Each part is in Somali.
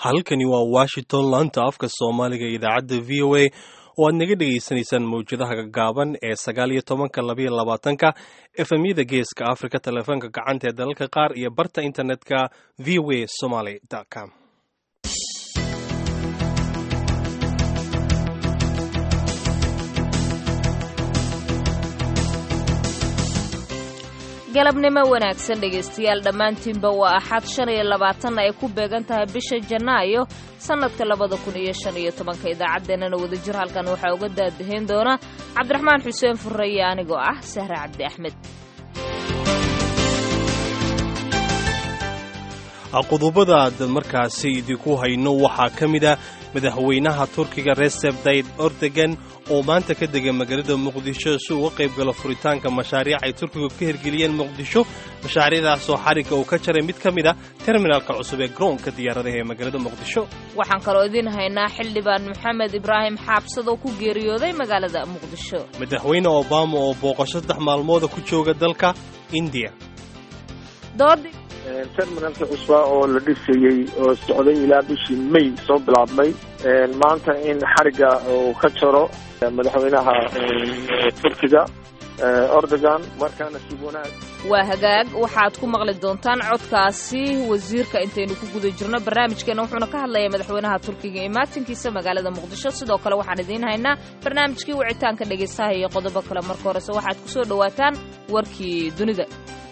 halkani waa washington laanta afka soomaaliga ee idaacadda v o a oo aad naga dhegaysanaysaan mawjadaha gaaban ee sagaal iyo tobanka labayo labaatanka efemyada geeska afrika telefoonka gacanta ee dalalka qaar iyo barta internetka v o a somaly com galabnimo wanaagsan dhegaystayaal dhammaantiinba waa axad shan iyo labaatanna ay ku beegan tahay bisha janaayo sannadka labada kun iyo shan iyo tobanka idaacaddeenana wadajir halkan waxaa uga daadahayn doona cabdiraxmaan xuseen furreeye anigoo ah sahre cabdi axmed qodobada aad markaasi idinku hayno waxaa ka mid a madaxweynaha turkiga recep tayyip erdogan oo maanta ka dega magaalada muqdisho si uga qayb galo furitaanka mashaariic ay turkigu ka hirgeliyeen muqdisho mashaariicdaasoo xarigga uu ka jaray mid ka mid a terminalka cusub ee garoonka diyaaradaha ee magaalada muqdisho waxaan kaloo idiin haynaa xildhibaan maxamed ibraahim xaabsad oo ku geeriyooday magaalada muqdisho madaxweyne obama oo booqasho saddex maalmooda ku jooga dalka indiya terminalka cusbaa oo la dhisayey oo socday ilaa bishii may soo bilaabmay maanta in xarigga uu ka jaro madaxweynaha turkiga erdogan markaana si wanaag waa hagaag waxaad ku maqli doontaan codkaasi wasiirka intaynu ku guda jirno barnaamijkeena wuxuuna ka hadlayaa madaxweynaha turkiga imaatinkiisa magaalada muqdisho sidoo kale waxaan idiin haynaa barnaamijkii wicitaanka dhegaystaha iyo qodobo kale marka horese waxaad ku soo dhowaataan warkii dunida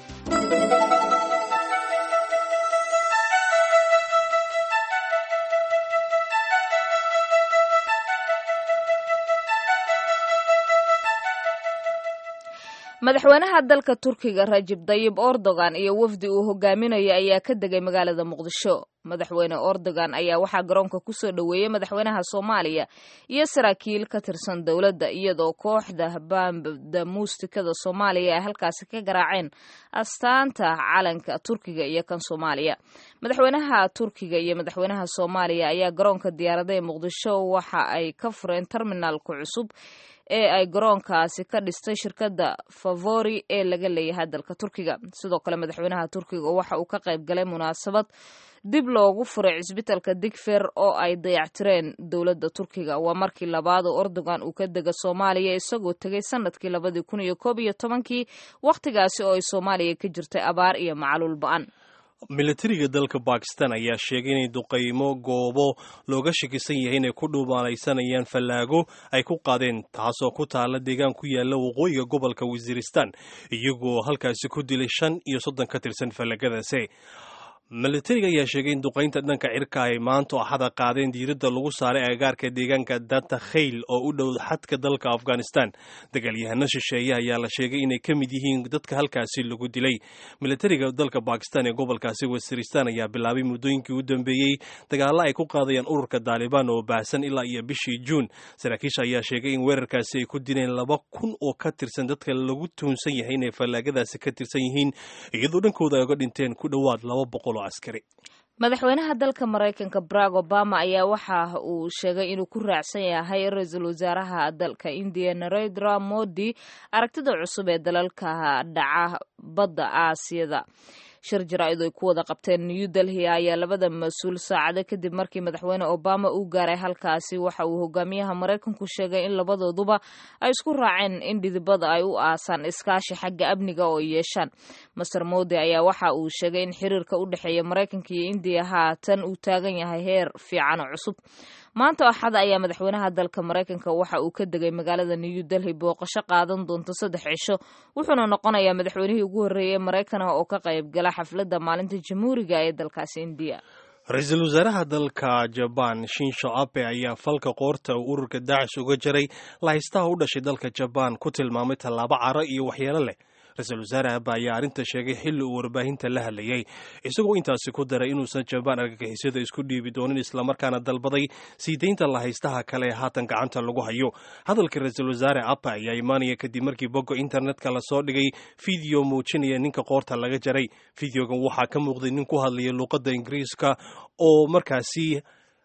madaxweynaha dalka turkiga rajib dayib erdogan iyo wafdi uu hogaaminayo ayaa ka degay magaalada muqdisho madaxweyne erdogan ayaa waxaa garoonka kusoo dhoweeyey madaxweynaha soomaaliya iyo saraakiil ka tirsan dowladda iyadoo kooxda baambda muustikada soomaaliya ay halkaasi ka garaaceen astaanta calanka turkiga iyo kan soomaaliya madaxweynaha turkiga iyo madaxweynaha soomaaliya ayaa garoonka diyaarada ee muqdisho waxa ay ka fureen terminaalka cusub ee ay garoonkaasi ka dhistay shirkadda favori ee laga leeyahay dalka turkiga sidoo kale madaxweynaha turkiga waxa uu ka qayb galay munaasabad dib loogu furay cisbitalka digfer oo ay dayactireen dowladda turkiga waa markii labaad oo erdogan uu ka dega soomaaliya isagoo tegay sanadkii labadii kun iyo koob iyo tobankii wakhtigaasi oo ay soomaaliya ka jirtay abaar iyo macaluul ba-an militariga dalka bakistan ayaa sheegay inay duqaymo goobo looga shakisan yahay inay ku dhuumaalaysanayaan fallaago ay ku qaadeen taasoo ku taala deegaan ku yaala waqooyiga gobolka wasiiristan iyagoo halkaasi ku dilay shan iyo soddon ka tirsan fallaagadaasi militariga ayaa sheegay in duqaynta dhanka cirka ay maanta axada qaadeen diiradda lagu saaray agagaarka deegaanka data khayl oo u dhow xadka dalka afghanistan dagaalyahano shisheeye ayaa la sheegay inay ka mid yihiin dadka halkaasi lagu dilay militariga dalka bakistan ee gobolkaasi wasiristan ayaa bilaabay muddooyinkii u dambeeyey dagaalla ay ku qaadayaan ururka daalibaan oo baahsan ilaa iyo bishii juun saraakiisha ayaa sheegay in weerarkaasi ay ku dileen laba kun oo ka tirsan dadka lagu tuhunsan yahay inay fallaagadaasi ka tirsan yihiin iyadoo dhankooda ay uga dhinteen ku dhowaad laba boqol madaxweynaha dalka maraykanka barack obama ayaa waxa uu sheegay inuu ku raacsan yahay ra-iisul wasaaraha dalka indiya narendra modi aragtida cusub ee dalalka dhaca badda aasiyada shir jaraa-id ay ku wada qabteen new delhi ayaa labada mas-uul saacado kadib markii madaxweyne obama uu gaaray halkaasi waxa uu hogaamiyaha maraykanku sheegay in labadooduba ay isku raaceen in dhidibada ay u aasaan iskaashi xagga amniga oo yeeshaan master modi ayaa waxa uu sheegay in xiriirka u dhexeeya maraykanka iyo indiya haatan uu taagan yahay heer fiican oo cusub maanta axada ayaa madaxweynaha dalka maraykanka waxa uu ka degay magaalada new delhi booqasho qaadan doonto saddex cisho wuxuuna noqonayaa madaxweynihii ugu horreeyey maraykan oo ka qayb gala xafladda maalinta jamhuuriga ee dalkaasi indiya ra-iisul wasaaraha dalka jabaan shinsho abe ayaa falka qoorta uu ururka daacish uga jaray lahaystaha u dhashay dalka jabaan ku tilmaamay tallaabo caro iyo waxyeelo leh ra-iisul wasaare abe ayaa arrinta sheegay xilli uu warbaahinta la hadlayay isagoo intaasi ku daray inuusan jabaan argagixisada isku dhiibi doonin islamarkaana dalbaday sii daynta lahaystaha kale ee haatan gacanta lagu hayo hadalka ra-iisul wasaare abe ayaa imaanaya kadib markii bogga internetka lasoo dhigay fideo muujinaya ninka qoorta laga jaray fideogan waxaa ka muuqday nin ku hadlaya luuqadda ingiriiska oo markaasi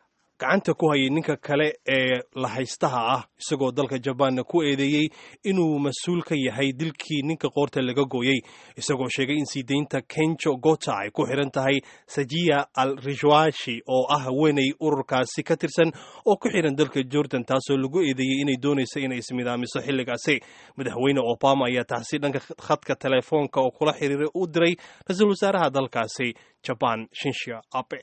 gacanta ku hayay ninka kale ee lahaystaha ah isagoo dalka jabaanna ku eedeeyey inuu mas-uul ka yahay dilkii ninka qoorta laga gooyey isagoo sheegay in sii deynta kenjo gota ay ku xiran tahay sajiya al rishwashi oo ah haweenay ururkaasi ka tirsan oo ku xiran dalka jordan taasoo lagu eedeeyey inay doonayso inay ismidaamiso xilligaasi madaxweyne obama ayaa taasi dhanka khadka telefoonka oo kula xiriiray u diray ra-iisul wasaaraha dalkaasi jaban shinsha abe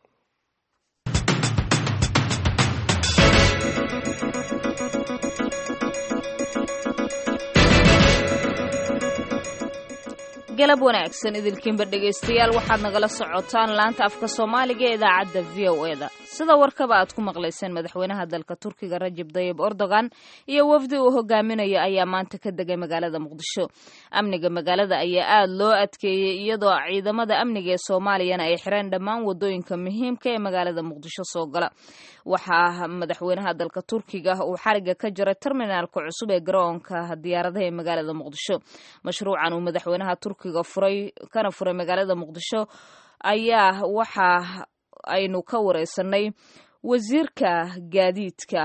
galab wanaagsan idilkiinba dhegaystayaal waxaad nagala socotaan laanta afka soomaaliga ee idaacadda v o eda sida warkaba aad ku maqlayseen madaxweynaha dalka turkiga rajab dayib erdogan iyo wafdi uu hogaaminayo ayaa maanta ka degay magaalada muqdisho amniga magaalada ayaa aad loo adkeeyey iyadoo ciidamada amniga ee soomaaliyana ay xireen dhammaan wadooyinka muhiimka ee magaalada muqdisho soo gala waxaa madaxweynaha dalka turkiga uu xariga ka jaray terminaalka cusub ee garoonka diyaaradaha ee magaalada muqdisho mashruucan uu madaxweynaha turkiga furay kana furay magaalada muqdisho ayaa waxa aynu ka wareysanay wasiirka gaadiidka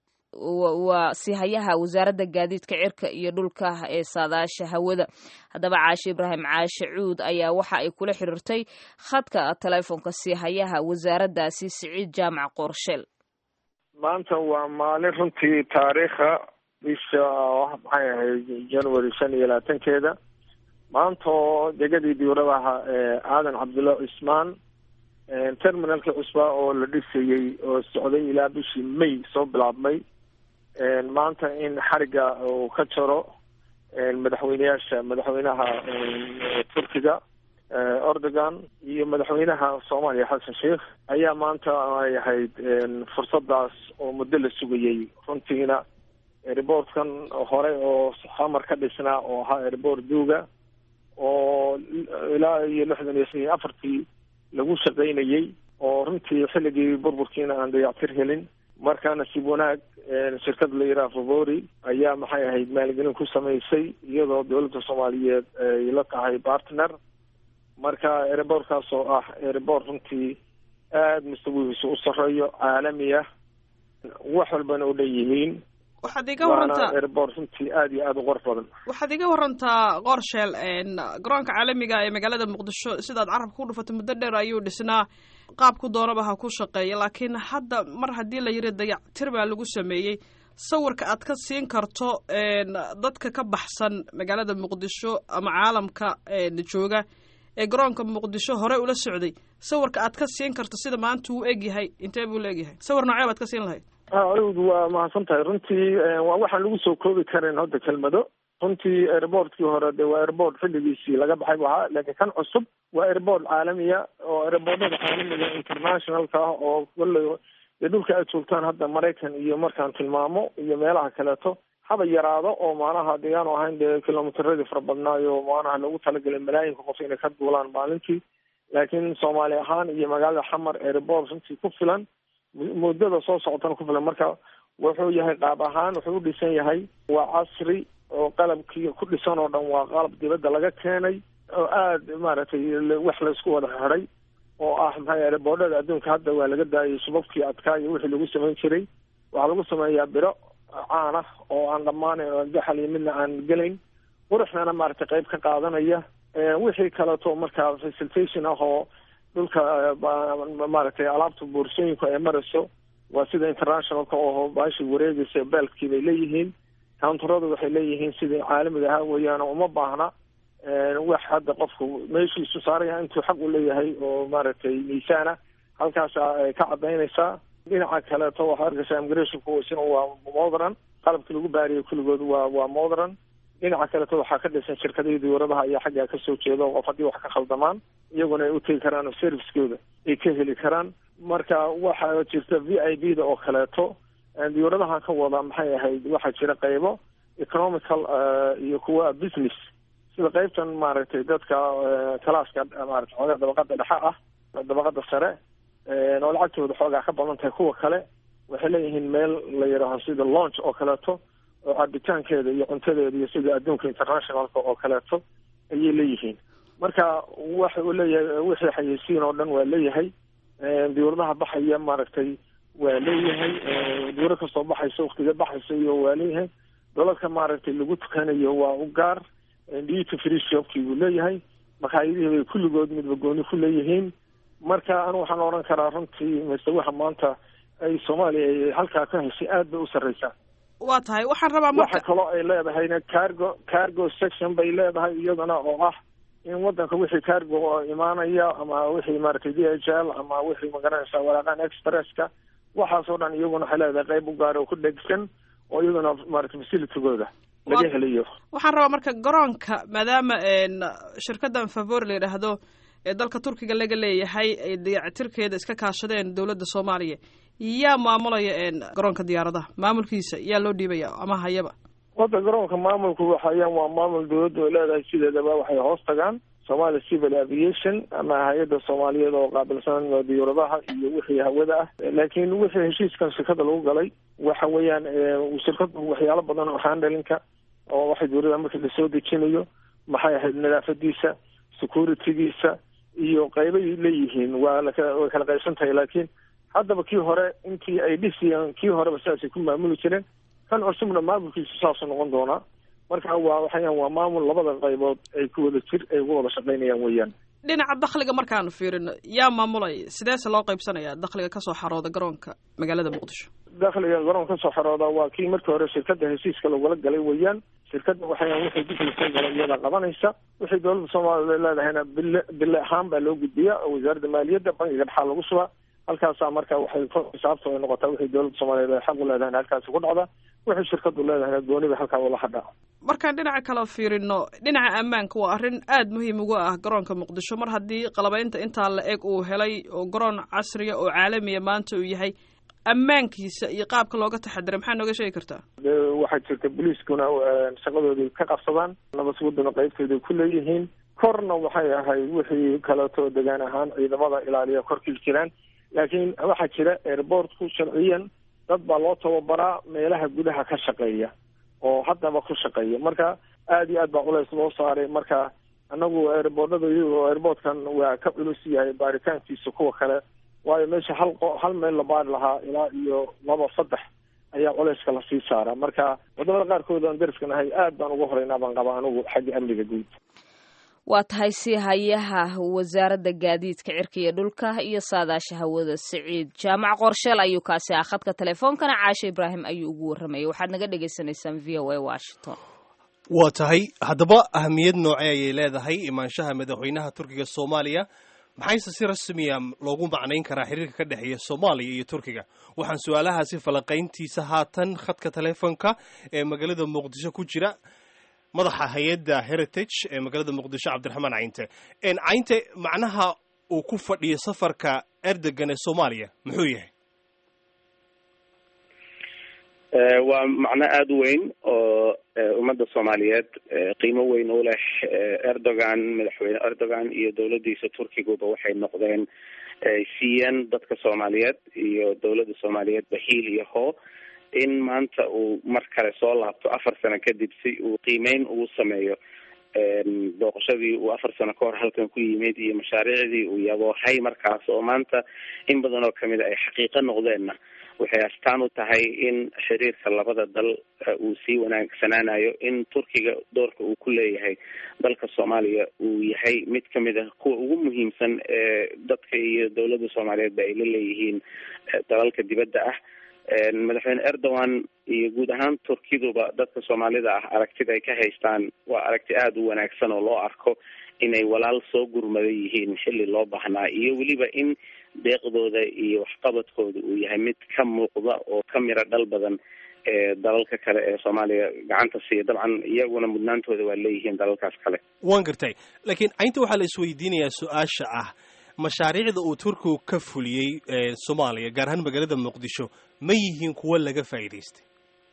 waa sihayaha wasaaradda gaadiidka cirka iyo dhulka ee saadaasha hawada haddaba caashe ibraahim caashe cuud ayaa waxa ay kula xiriirtay khadka teleefonka sihayaha wasaaraddaasi siciid jaamac qoorsheel maanta waa maalin runtii taariikha bisha maxay ahayd january shan iyo labaatankeeda maanta oo degadii diuradaha aadan cabdulla cismaan terminalka cusbaa oo la dhisayey oo socday ilaa bishii may soo bilaabmay maanta in xariga uu ka jaro madaxweyneyaasha madaxweynaha turkiga erdogan iyo madaxweynaha soomaaliya xasan sheikh ayaa maanta ay ahayd fursadaas oo muddo la sugayey runtiina airboortkan hore oo xamar ka dhisnaa oo ahaa airboort duuga oo ilaa iyo lixdan iyo afartii lagu shaqaynayey oo runtii xilligii burburkiina aan dayactir helin markaa nasiib wanaag shirkad la yidhaha favori ayaa maxay ahayd maalgelin ku samaysay iyadoo dowladda soomaaliyeed ay la tahay partner marka airboortkaas oo ah airboort runtii aada mustawihiisu u sareeyo caalami ah wax walbana u dhan yihiin waxaad iga warantaa airboort runtii aada iyo aada u qurux badan waxaad iga warantaa qorsheel garoonka caalamiga ee magaalada muqdisho sidaad carabka ku dhufatay muddo dheer ayuu dhisnaa qaabku doonaba ha ku shaqeeya laakiin hadda mar haddii la yiri dayactir baa lagu sameeyey sawirka aad ka siin karto dadka ka baxsan magaalada muqdisho ama caalamka jooga ee garoonka muqdisho hore ula socday sawirka aad ka siin karto sida maanta uu egyahay intee buu la egyahay sawir noocee baad ka siin lahayd awd waa mahadsan tahay runtii waa waxaan lagu soo koobi karin hadda kelmado runtii airboortkii hore de waa airboort xilligiisii laga baxay bu ahaa laakiin kan cusub waa airboort caalamiya oo airboortada caalamiga internationalka ah oo kolley dee dhulka aad joogtaan hadda maraykan iyo markaan tilmaamo iyo meelaha kaleeto haba yaraado oo maanaha deegaanu ahayn dee kilomitradii fara badnaayo maanaha loogu talagalay malaayinka qof inay ka duulaan maalintii laakiin soomaali ahaan iyo magaalada xamar airboort runtii ku filan muddada soo socotana ku filan marka wuxuu yahay qaab ahaan wuxuu u dhisan yahay waa casri oo qalabkii ku dhisan oo dhan waa qalab dibadda laga keenay oo aada maaragtay wax laysku wada xiday oo ah maxay airboordhada adduunka hadda waa laga daayay subabkii adkaa iyo wixii lagu samayn jiray waxaa lagu sameeyaa biro caan ah oo aan dhammaanayn oo daxal iyo midna aan gelayn quruxdana maaragtay qayb ka qaadanaya wixii kaleeto markaa facilitation ah oo dhulka maaragtay alaabta boorsooyinku ay marayso waa sida internationalka oo baashi wareegaysa beelkii bay leeyihiin countaradu waxay leeyihiin sidii caalamiga ahaa weeyaan uma baahna wax hadda qofku meeshiisu saaraya intuu xaq u leeyahay oo maaragtay miisaana halkaasa ay ka cadaynaysaa dhinaca kaleeto waxaa arkaysaa immigrationku isna waa modern qalabkii lagu baariyay kulligood waa waa modern dhinaca kaleeto waxaa ka dhisan shirkadihii diyuuradaha ayaa xaggaa kasoo jeeda oo qof haddii wax ka khaldamaan iyaguna ay utegi karaan oo servicekooda ay ka heli karaan marka waxaa jirta v i b da oo kaleeto diyuuradaha ka wada maxay ahayd waxaa jira qaybo economical iyo kuwa business sida qaybtan maaragtay dadka calaaska maarata xoogaa dabaqada dhexe ah dabaqada sare oo lacagtooda xoogaa ka badan tahay kuwa kale waxay leeyihiin meel la yidhaaho sida launch oo kaleeto oo cabitaankeeda iyo cuntadeeda iyo sida adduunka internationalka oo kaleeto ayay leeyihiin marka waxa uu leeyahay wixii xayeysiin oo dhan waa leeyahay diyuuradaha baxaya maaragtay waa leeyahay duuro kasoo baxayso waktiga baxayso iyo waa leeyahay doladka maaragtay lagu tukanayo waa u gaar duty free shopkii buu leeyahay makaayadihii bay kulligood midba gooni ku leeyihiin marka anu waxaan odhan karaa runtii mise waxa maanta ay soomaaliya ay halkaa ka heshay aad bay u sarreysaa waa tahay waxaan rabaa waxa kaloo ay leedahayna cargo cargo section bay leedahay iyadana oo ah in wadanka wixii cargo oo imaanaya ama wixii maaragtay d h l ama wixii magaranaysa waraaqan expresska waxaasoo dhan iyaguna waxay leedahay qayb u gaar oo ku dhegsan oo iyaduna maaragtay facilitygooda laga helayo waxaan rabaa marka garoonka maadaama shirkaddan favor la yidhaahdo ee dalka turkiga laga leeyahay ay dayactirkeeda iska kaashadeen dowladda soomaaliya yaa maamulaya garoonka diyaaradaha maamulkiisa yaa loo dhiibaya ama hayaba wada garoonka maamulku waxayaan waa maamul dowladda ay leedahay sideedaba waxay hoos tagaan somalia civil aviation ama hay-adda soomaaliyeed oo qaabilsan diyaaradaha iyo wixii hawada ah laakiin wixii heshiiskan shirkada lagu galay waxa weeyaan shirkadu waxyaalo badan oo handlinka oo waxay dowladda markii lasoo dejinayo maxay ahayd nadaafadiisa securitygiisa iyo qaybay leeyihiin waa laka way kala qaybsan tahay laakiin haddaba kii hore intii ay dhisiyeen kii horeba sidaasay ku maamuli jireen kan cusubna maamulkiisu saasuu noqon doonaa marka waa waxayaan waa maamul labada qaybood ay ku wada jir ay uga wada shaqaynayaan weeyaan dhinaca dakhliga markaanu fiirino yaa maamulay sideese loo qaybsanaya dakhliga kasoo xarooda garoonka magaalada muqdisho dakhliga garoonka kasoo xarooda waa kii markii hore shirkada heshiiska lagula galay weeyaan shirkada waxayaan wixii diflisan galay iyada qabanaysa wixii dowladda soomaaliya leedahayna bille bille ahaan baa loo gudbiya oo wasaaradda maaliyadda bankiga dhexaa lagu shubaa halkaasaa marka waxay xisaabta ay noqotaa wixii dowladda soomaaliyeed ay xaq u leedahayna halkaasi ku dhacda wixii shirkadu leedahayna gooni bay halkaa ula hadhaa markaan dhinaca kale fiirino dhinaca ammaanka waa arrin aada muhiim uga ah garoonka muqdisho mar haddii qalabaynta intaa la eg uu helay oo garoon casriya oo caalamiya maanta uu yahay ammaankiisa iyo qaabka looga taxadiray maxaa nooga sheegi kartaa waxaa jirta boliiskuna shaqadoodii ka qabsadaan nabadsugudduna qaybtooday ku leeyihiin korna waxay ahayd wixii kaleeto degaan ahaan ciidamada ilaaliya korkii jiraan laakiin waxaa jira airportku sharciyan dad baa loo tababaraa meelaha gudaha ka shaqeeya oo haddaba ku shaqeeya marka aada iyo aad baa culays loo saaray marka anagu airboortada iyagoo airportkan waa ka culus yahay baaritaankiisa kuwa kale waayo meesha hal qo hal meel la baari lahaa ilaa iyo laba saddex ayaa culayska lasii saaraa marka wadamada qaarkood aan dariska nahay aad baan uga horeynaa baan qabaa anigu xagga amniga guud waa tahay si hayaha wasaaradda gaadiidka cirka iyo dhulka iyo saadaasha hawada siciid jaamac qorsheel ayuu kaasi ah khadka teleefoonkana caashe ibraahim ayuu ugu warramayay waxaad naga dhagaysanaysaan v o a washington waa tahay haddaba ahamiyad noocee ayay leedahay imaanshaha madaxweynaha turkiga soomaaliya maxayse si rasmiya loogu macnayn karaa xiriirka ka dhexeeya soomaaliya iyo turkiga waxaan su-aalahaasi falaqayntiisa haatan khadka teleefonka ee magaalada muqdisho ku jira madaxa hay-adda heritage ee magaalada muqdisho cabdiraxmaan cayinte cayinte macnaha uu ku fadhiyo safarka erdogan ee soomaaliya muxuu yahay waa macno aada u weyn oo ummadda soomaaliyeed qiimo weyn u leh erdogan madaxweyne erdogan iyo dowladdiisa turkiguba waxay noqdeen siiyeen dadka soomaaliyeed iyo dowladda soomaaliyeed bahiil iyo hoo in maanta uu mar kale soo laabto afar sano kadib si uu qiimeyn ugu sameeyo booqashadii uu afar sano ka hor halkan ku yimid iyo mashaariicdii uu yaboohay markaas oo maanta in badan oo kamid a ay xaqiiqo noqdeenna waxay astaan u tahay in xiriirka labada dal uu sii wanaagsanaanayo in turkiga doorka uu ku leeyahay dalka soomaaliya uu yahay mid kamid ah kuwa ugu muhiimsan ee dadka iyo dowladda soomaaliyeedba ay la leeyihiin dalalka dibadda ah madaxweyne erdogan iyo guud ahaan turkiduba dadka soomaalida ah aragtida ay ka haystaan waa aragti aada u wanaagsan oo loo arko inay walaal soo gurmada yihiin xilli loo baahnaa iyo weliba in deeqdooda iyo waxqabadkooda uu yahay mid ka muuqda oo ka miro dhal badan ee dalalka kale ee soomaaliya gacanta siiya dabcan iyaguna mudnaantooda waa leeyihiin dalalkaas kale waan gartay laakiin caynta waxaa la isweydiinayaa su-aasha ah mashaariicda uu turkigu ka fuliyey soomaaliya gaar ahaan magaalada muqdisho ma yihiin kuwo laga faa'iidaystay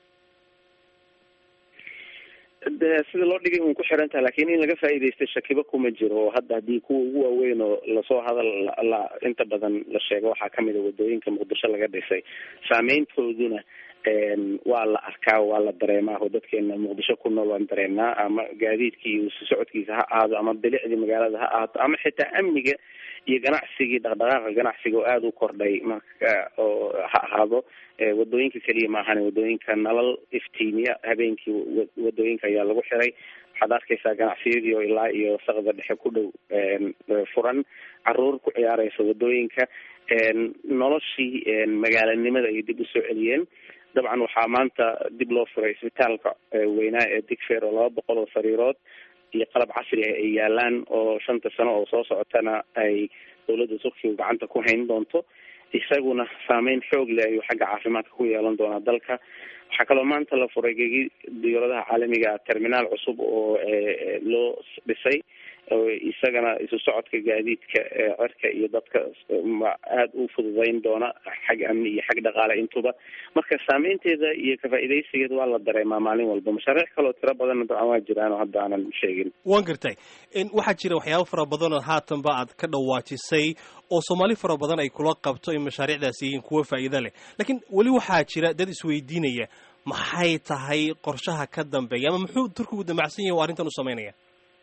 de sida loo dhigay un ku xiran taha lakin in laga faa'iidaystay shakiba kuma jiro oo hadda haddii kuwa ugu waaweyn oo lasoo hadal la inta badan la sheego waxaa kamid a wadooyinka muqdisho laga dhisay saameyntooduna waa la arkaa waa la dareemaa oo dadkeena muqdisho ku nool waan dareemnaa ama gaadiidkii iyo si socodkiisa ha ahaado ama bilicdii magaalada ha ahaato ama xitaa amniga iyo ganacsigii dhaqdhaqaaqa ganacsiga oo aada u kordhay marka oo ha ahaado wadooyinka keliya maahane wadooyinka nalal iftiimiya habeenkii wadooyinka ayaa lagu xiray waxaad arkaysaa ganacsiyadii oo ilaa iyo saqda dhexe ku dhow furan caruur ku ciyaareysa wadooyinka noloshii magaalanimada ay dib usoo celiyeen dabcan waxaa maanta dib loo furay isbitaalka weynaa ee digfeer oo laba boqol oo sariirood iyo qalab casri ah ay yaalaan oo shanta sano oo soo socotana ay dawladda turkiga gacanta ku hayn doonto isaguna saameyn xoog leh ayuu xagga caafimaadka ku yeelan doonaa dalka waxaa kaloo maanta la furay gegi diyaaradaha caalamiga terminaal cusub oo loo dhisay isagana isu socodka gaadiidka cirka iyo dadka aada u fududeyn doona xag amni iyo xag dhaqaale intuba marka saameynteeda iyo kafaa-ideysigeeda waa la dareemaa maalin walba mashaariic kaloo tiro badanna dabcan waa jiraan oo hadda aanan sheegin waan gartay waxaa jira waxyaabo fara badan oo haatanba aad ka dhawaajisay oo soomaali fara badan ay kula qabto in mashaariicdaasi yihiin kuwo faa'iido leh laakiin weli waxaa jira dad isweydiinaya maxay tahay qorshaha ka dambeeya ama muxuu turkigu damacsan yahay oo arrintan u samaynaya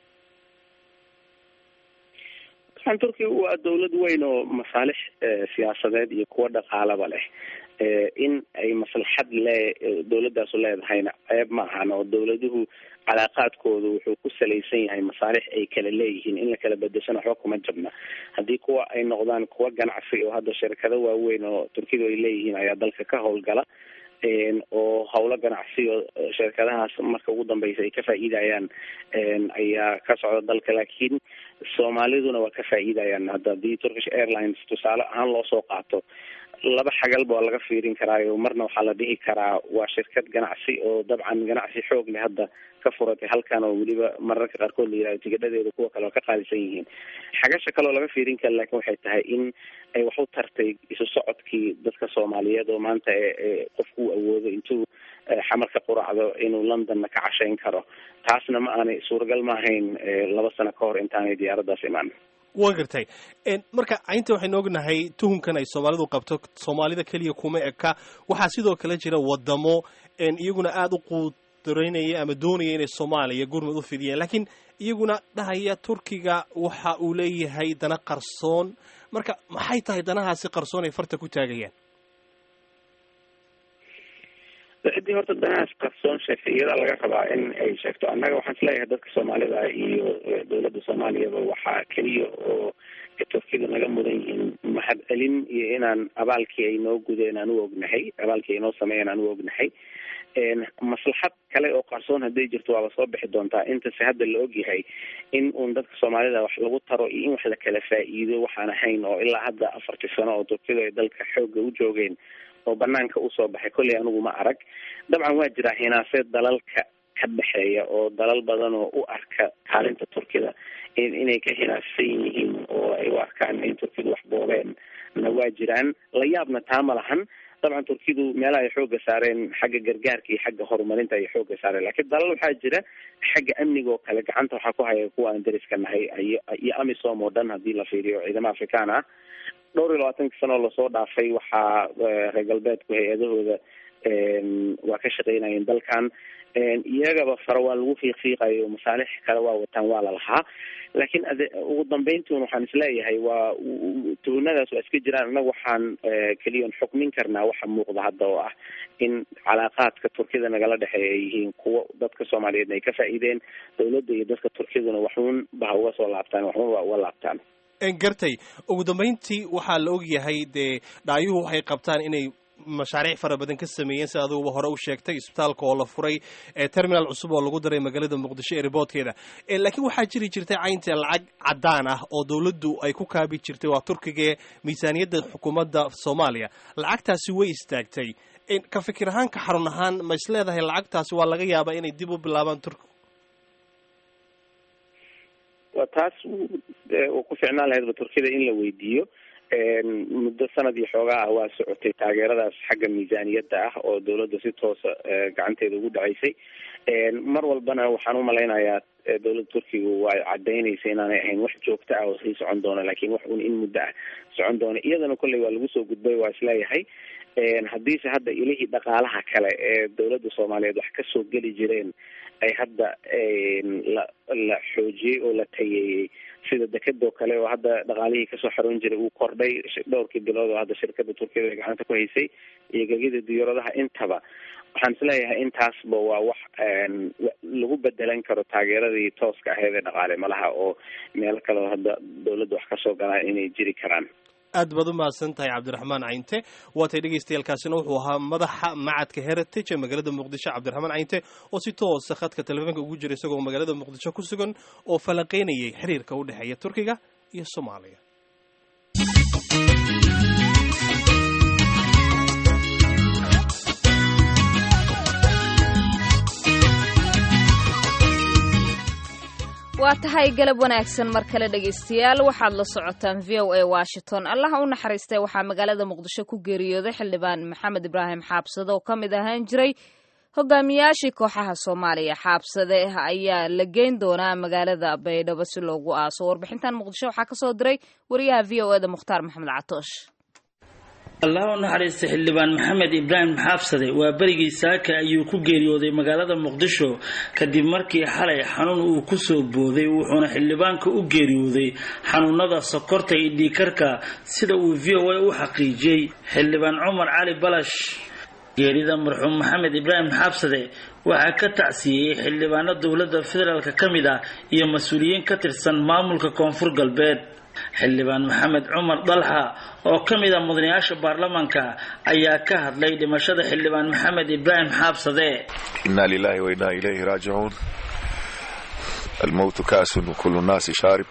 dabcan turkiga waa dawlad weyn oo masaalix siyaasadeed iyo kuwo dhaqaalaba leh in ay maslaxad le dawladaasu leedahayna ceeb ma ahan oo dawladuhu calaaqaadkooda wuxuu ku salaysan yahay masaalix ay kala leeyihiin in la kala bedeshana waxba kuma jabna haddii kuwa ay noqdaan kuwa ganacsi oo hadda shirkado waaweyn oo turkidu ay leeyihiin ayaa dalka ka howlgala oo howlo ganacsi oo shirkadahaas marka ugu dambeysa ay ka faa'iidayaan ayaa ka socda dalka laakiin soomaaliduna waa ka faa'iidayaan hadda haddii turkish airlines tusaale ahaan loo soo qaato laba xagalba waa laga fiirin karaayo marna waxaa la dhihi karaa waa shirkad ganacsi oo dabcan ganacsi xoog leh hadda ka furatay halkan oo weliba mararka qaarkood la yihahdo tigidhadeeda kuwa kale oo ka qaalisan yihiin xagasha kaleoo laga fiirin kara laakiin waxay tahay in ay wax u tartay isu socodkii dadka soomaaliyeed oo maanta qofku u awoodo intuu xamarka quracdo inuu londonna ka cashayn karo taasna ma aanay suuragal ma ahayn laba sano ka hor intaanay diyaaraddaas imaan waan gartay marka aynta waxaynu ognahay tuhunkan ay soomaalidu qabto soomaalida keliya kuma eka waxaa sidoo kale jira wadamo iyaguna aada u quudaraynaya ama doonaya inay soomaaliya gurmud u fidiyaan laakiin iyaguna dhahaya turkiga waxa uu leeyahay dana qarsoon marka maxay tahay danahaasi qarsoon ay farta ku taagayaan ciddii horta danahaas qarsoon sheegtay iyadaa laga rabaa in ay sheegto annaga waxaan isleeyahay dadka soomaalida iyo dawladda soomaaliyaba waxaa keliya oo turkida naga mudan yihiin mahad celin iyo inaan abaalkii ay noo gudeen aan u ognahay abaalkii ay noo sameeyeen aan u ognahay maslaxad kale oo qarsoon hadday jirto waaba soo bixi doontaa intase hadda la ogyahay in uun dadka soomaalida wax lagu taro iyo in wax la kala faa'iido waxaan ahayn oo ilaa hadda afartii sano oo turkida ay dalka xoogga u joogeen oo banaanka usoo baxay kolley anigu ma arag dabcan waa jiraa hinaase dalalka ka dhexeeya oo dalal badan oo u arka kaalinta turkida inay ka hinaassan yihiin oo ay u arkaan in turkidu wax boobeen na waa jiraan la yaabna taa ma lahan dabcan turkidu meelaha ay xooga saareen xagga gargaarka iyo xagga horumarinta ay xooga saareen laakiin dalal waxaa jira xagga amniga oo kale gacanta waxaa ku haya kuwa aan dariska nahay iyo iyo amisom oo dhan haddii la fiiriyo ciidamo afrikaan ah dhowr iyo labaatanka sano oo lasoo dhaafay waxaa reer galbeedku hay-adahooda waa ka shaqeynayeen dalkan iyagaba fara waa lagu fiiqfiiqayo masaalix kale waa wataan waa la lahaa laakiin ade ugu dambeyntuun waxaan isleeyahay waa tuhunadaas waa iska jiraan innaga waxaan keliyan xukmin karnaa waxa muuqda hadda oo ah in calaaqaadka turkida nagala dhexeeya ay yihiin kuwa dadka soomaaliyeedna ay ka faa'iideen dawladda iyo dadka turkiduna waxuun ba uga soo laabtaan waxuun waa uga laabtaan gartay ugu dambeyntii waxaa la ogyahay dee dhaayuhu waxay qabtaan inay mashaariic fara badan ka sameeyeen sida adiguba hore u sheegtay isbitaalka oo la furay terminal cusub oo lagu daray magaalada muqdisho ee riboodkeeda laakiin waxaa jiri jirtay caynta lacag caddaan ah oo dawladdu ay ku kaabi jirtay waa turkigae miisaaniyadda xukuumadda soomaaliya lacagtaasi way istaagtay ka fikir ahaan ka xarun ahaan ma is leedahay lacagtaasi waa laga yaabaa inay dib u bilaabaan turkigu waa taas ku ficnaan lahaydba turkida in la weydiiyo muddo sanad iyo xoogaa ah waa socotay taageeradaas xagga miisaaniyadda ah oo dawladda si toosa gacanteeda ugu dhaceysay mar walbana waxaan umalaynayaa dawladda turkiga waa cadaynaysa inaanay ahayn wax joogto ah oo sii socon doona laakiin wax un in muddo ah socon doona iyadana kolley waa lagu soo gudbay waa isleeyahay haddiise hadda ilihii dhaqaalaha kale ee dowladda soomaaliyeed wax kasoo geli jireen ay hadda la la xoojiyey oo la tayeeyey sida dekadoo kale oo hadda dhaqaalihii kasoo xaroon jiray uu kordhay dhowrkii bilood oo hadda shirkada turkiyada ay gacanta ku haysay iyo gegida diyaaradaha intaba waxaan isleeyahay intaasba waa wax lagu bedelan karo taageeradii tooska aheyd ee dhaqaale malaha oo meelo kale oo hadda dowladda wax kasoo galaan inay jiri karaan aad baad u mahadsan tahay cabdiraxmaan cayinte waatay dhegaystayaaalkaasina wuxuu ahaa madaxa macadka heritage ee magaalada muqdisho cabdiraxmaan cayinte oo si toosa khadka telefoonka ugu jira isagoo magaalada muqdisho ku sugan oo falanqeynayay xiriirka u dhexeeya turkiga iyo soomaaliya waa tahay galab wanaagsan mar kale dhegaystayaal waxaad la socotaan v o a washington allaha u naxariistay waxaa magaalada muqdisho ku geeriyooday xildhibaan maxamed ibraahim xaabsade oo ka mid ahaan jiray hogaamiyaashii kooxaha soomaaliya xaabsade ayaa la geyn doonaa magaalada baydhabo si loogu aaso warbixintan muqdisho waxaa kasoo diray wariyaha v o eda mukhtaar maxamed catoosh allah u naxariista xildhibaan maxamed ibraahim xaabsade waa berigii saaka ayuu ku geeriyooday magaalada muqdisho kadib markii xalay xanuun uu kusoo booday wuxuuna xildhibaanka u geeriyooday xanuunada sokorta iyo dhiikarka sida uu v o a u xaqiijiyey xildhibaan cumar cali balash geerida marxuum maxamed ibraahim xaabsade waxaa ka tacsiiyey xildhibaano dowladda federaalk ka mid ah iyo mas-uuliyiin ka tirsan maamulka koonfur galbeed xildhibaan maxamed cumar dalxa oo ka mid a mudanayaasha baarlamaanka ayaa ka hadlay dhimashada xildhibaan maxamed ibraahim xaabsade inna lilahi wa inna ilayhi raajicuun almowtu kaasun kullu naasi shaarib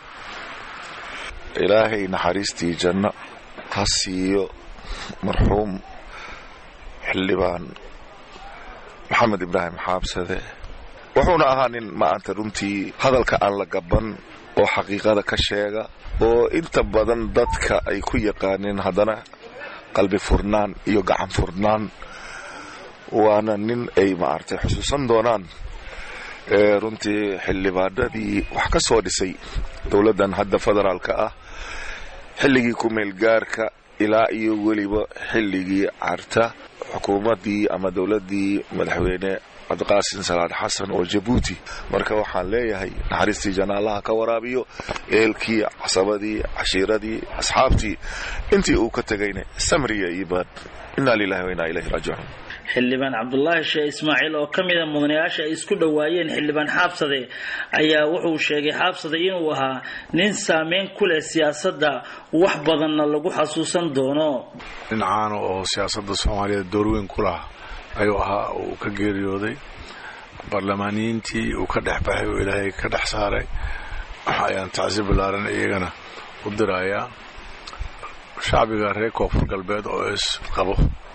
ilaahay naxariistii janno ha siiyo marxuum xildhibaan maxamed ibraahim xaabsade wuxuuna ahaa nin maanta runtii hadalka aan la gaban oo xaqiiqada ka sheega oo inta badan dadka ay ku yaqaaneen haddana qalbi furnaan iyo gacan furnaan waana nin ay maaragtay xusuusan doonaan runtii xildhibaanadii wax ka soo dhisay dowladdan hadda federaalka ah xilligii ku-meelgaarka ilaa iyo weliba xilligii carta xukuumaddii ama dowladdii madaxweyne cabdiqaasin salaad xasan oo jabuuti marka waxaan leeyahay naxariistii janaallaha ka waraabiyo ehelkii casabadii cashiiradii asxaabtii intii uu ka tegayna samriya iibaan inna lilahi wa inna ilayhi raajicuun xildhibaan cabdulaahi sheeh ismaaciil oo ka mid a mudanayaasha ay isku dhowaayeen xildhibaan xaabsade ayaa wuxuu sheegay xaabsade inuu ahaa nin saameyn ku leh siyaasadda wax badanna lagu xasuusan doono nin caano oo siyaasadda soomaaliyeed doorweyn ku laha ayuu ahaa uu ka geeriyooday baarlamaaniyiintii uu ka dhex baxay oo ilaahay ka dhex saaray ayaan tacsi ballaaran iyagana u dirayaa shacbiga reer koonfur galbeed oo isqabo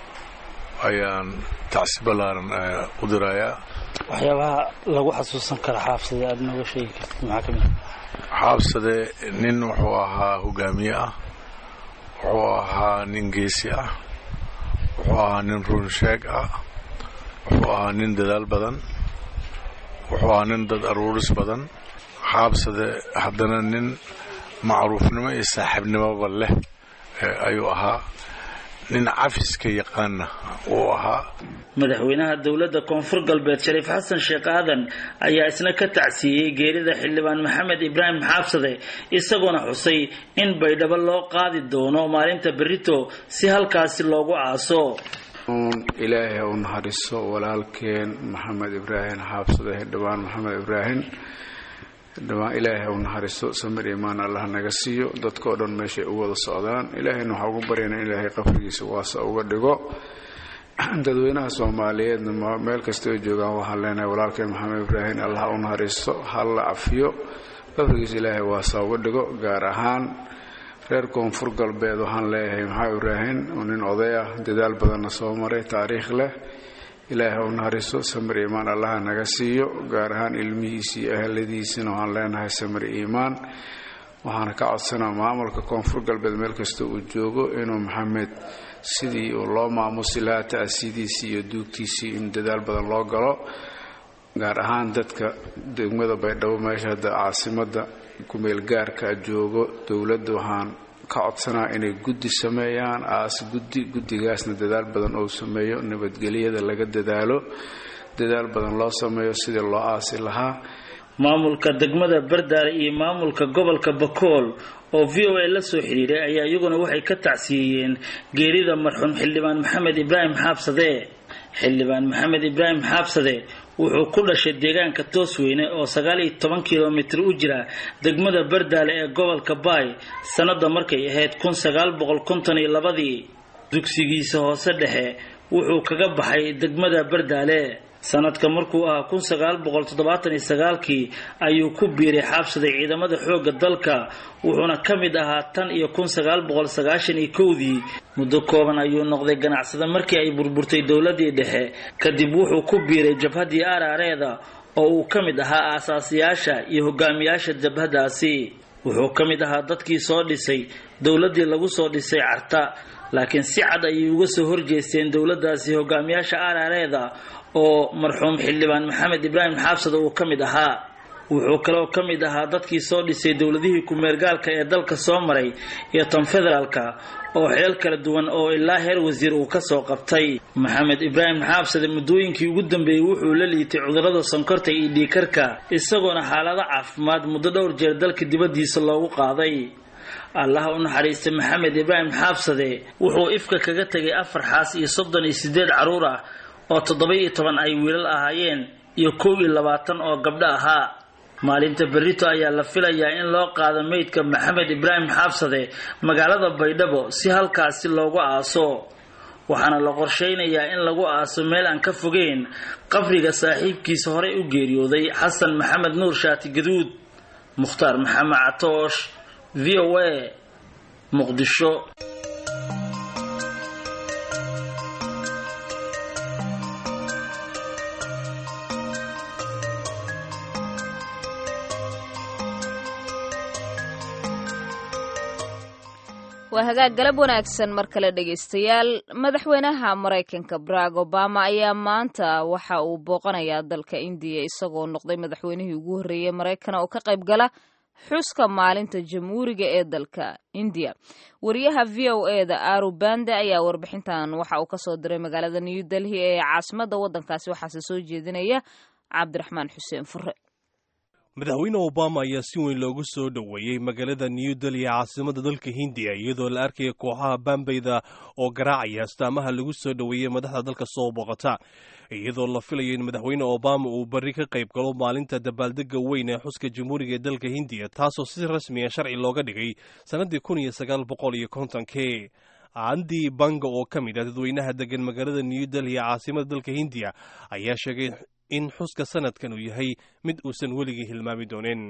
ayaan tacsi ballaaran u dirayaa waxyaabaha lagu xasuusan kara xaabsade aada nooga sheegi kartid maxaa ka mid xaabsade nin wuxuu ahaa hogaamiye ah wuxuu ahaa nin geesi ah wuxuu ahaa nin runsheeg ah wuxuu ahaa nin dadaal badan wuxuu ahaa nin dad aruuris badan xaabsade haddana nin macruufnimo iyo saaxiibnimoba leh ayuu ahaa nin cafiska yaqaana uu ahaa madaxweynaha dowladda koonfur galbeed shariif xasan sheekh aadan ayaa isna ka tacsiiyey geerida xildhibaan maxamed ibraahim xaabsade isagoona xusay in baydhabo loo qaadi doono maalinta berito si halkaasi loogu aaso ilaahay ha u naxariiso walaalkeen maxamed ibraahim xaabsade xildhibaan maxamed ibraahim xildhibaan ilaahay ha u naxariiso samir imaan allah naga siiyo dadkao dhan meeshay u wada socdaan ilaahayna waxaa ugu baryana in ilaahay qabrigiisa waasa uga dhigo dadweynaha soomaaliyeedna meel kasta ay joogaan waxaan leenahay walaalkeen maxamed ibraahim allah u naxariisto ha la cafiyo qabrigiisa ilaahay waasa uga dhigo gaar ahaan reer koonfur galbeed waxaan leeyahay maxamed ibraahim oo nin oday ah dadaal badanna soo maray taariikh leh ilaahay ha u naxariisto samir iimaan allaha naga siiyo gaar ahaan ilmihiisa iyo ahladiisana waxaan leenahay samir iimaan waxaana ka codsanaa maamulka koonfur galbeed meel kasta uu joogo inuu maxamed sidii uu loo maamusi lahaa ta'sidiisii iyo duugtiisii in dadaal badan loo galo gaar ahaan dadka degmada baydhabo meesha hadda caasimadda kumeelgaarka joogo dowladda waxaan ka codsanaa inay guddi sameeyaan aas guddi guddigaasna dadaal badan oo sameeyo nabadgelyada laga dadaalo dadaal badan loo sameeyo sidii loo aasi lahaa maamulka degmada bardaale iyo maamulka gobolka bakool oo v o a la soo xidhiiray ayaa iyaguna waxay ka tacsiyeeyeen geerida marxuum xildhibaan maxamed ibraahim xaabsade xildhibaan maxamed ibraahim xaabsade wuxuu ku dhashay deegaanka toosweyne oo sagaal iyo toban kilomitir u jira degmada bardaale ee gobolka baay sannada markay ahayd kun sagaal boqol konton iyo labadii dugsigiisa hoose dhexe wuxuu kaga baxay degmada bardaale sanadka markuu ahaa kun sagaal boqol toddobaatan iyo sagaalkii ayuu ku biiray xaabsaday ciidamada xoogga dalka wuxuuna ka mid ahaa tan iyo kun sagaal boqol sagaashan iyo kowdii muddo kooban ayuu noqday ganacsada markii ay burburtay dowladii dhexe kadib wuxuu ku biiray jabhaddii aaraareeda oo uu ka mid ahaa aasaasiyaasha iyo hogaamiyaasha jabhadaasi wuxuu ka mid ahaa dadkii soo dhisay dowladdii lagu soo dhisay carta laakiin si cad ayay uga soo horjeesteen dowladdaasi hogaamiyaasha aaraareeda oo marxuum xildhibaan maxamed ibraahim xaabsada uu ka mid ahaa wuxuu kaloo ka mid ahaa dadkii soo dhisay dowladihii ku-meergaalka ee dalka soo maray iyo tan federaalka oo xilal kala duwan oo ilaa heer wasiir uu kasoo qabtay maxamed ibraahim xaabsade muddooyinkii ugu dambeeyey wuxuu la liitay cudurrada sonkorta iyo dhiikarka isagoona xaalado caafimaad muddo dhowr jeer dalka dibaddiisa loogu qaaday allaha u naxariistay maxamed ibraahim xaabsade wuxuu ifka kaga tegay afar xaas iyo soddon iyo siddeed carruur ah oo toddoba iyo toban ay wiilal ahaayeen iyo kow iyo labaatan oo gabdho ahaa maalinta berrito ayaa la filayaa in loo qaado meydka maxamed ibraahim xaabsade magaalada baydhabo si halkaasi loogu aaso waxaana la qorshaynayaa in lagu aaso meel aan ka fogeyn qabriga saaxiibkiisa horey u geeriyooday xasan maxamed nuur shaati gaduud mukhtaar maxamed catoosh v o a muqdisho waa hagaag galab wanaagsan mar kale dhegaystayaal madaxweynaha maraykanka barack obama ayaa maanta waxa uu booqanayaa dalka indiya isagoo noqday madaxweynihii ugu horreeyey maraykana oo ka qayb gala xuska maalinta jamhuuriga ee dalka indiya wariyaha v o e da aru bande ayaa warbixintan waxa uu kasoo diray magaalada new delhi ee caasimadda waddankaasi waxaase soo jeedinaya cabdiraxmaan xuseen fure madaxweyne obama ayaa si weyn loogu soo dhoweeyey magaalada new delhi ee caasimada dalka hindiya iyadoo la arkaya kooxaha bambayda oo garaacaya astaamaha lagu soo dhoweeyey madaxda dalka soo boqota iyadoo la filayo in madaxweyne obama uu berri ka qayb galo maalinta dabaaldega weyn ee xuska jamhuuriga ee dalka hindiya taasoo si rasmiya sharci looga dhigay sannaddii kun iyo sagaal boqol iyo kontonkii andi banga oo ka mid ah dadweynaha degan magaalada new delhi ee caasimada dalka hindiya ayaa sheegay in xuska sanadkan uu yahay mid uusan weligii hilmaami doonin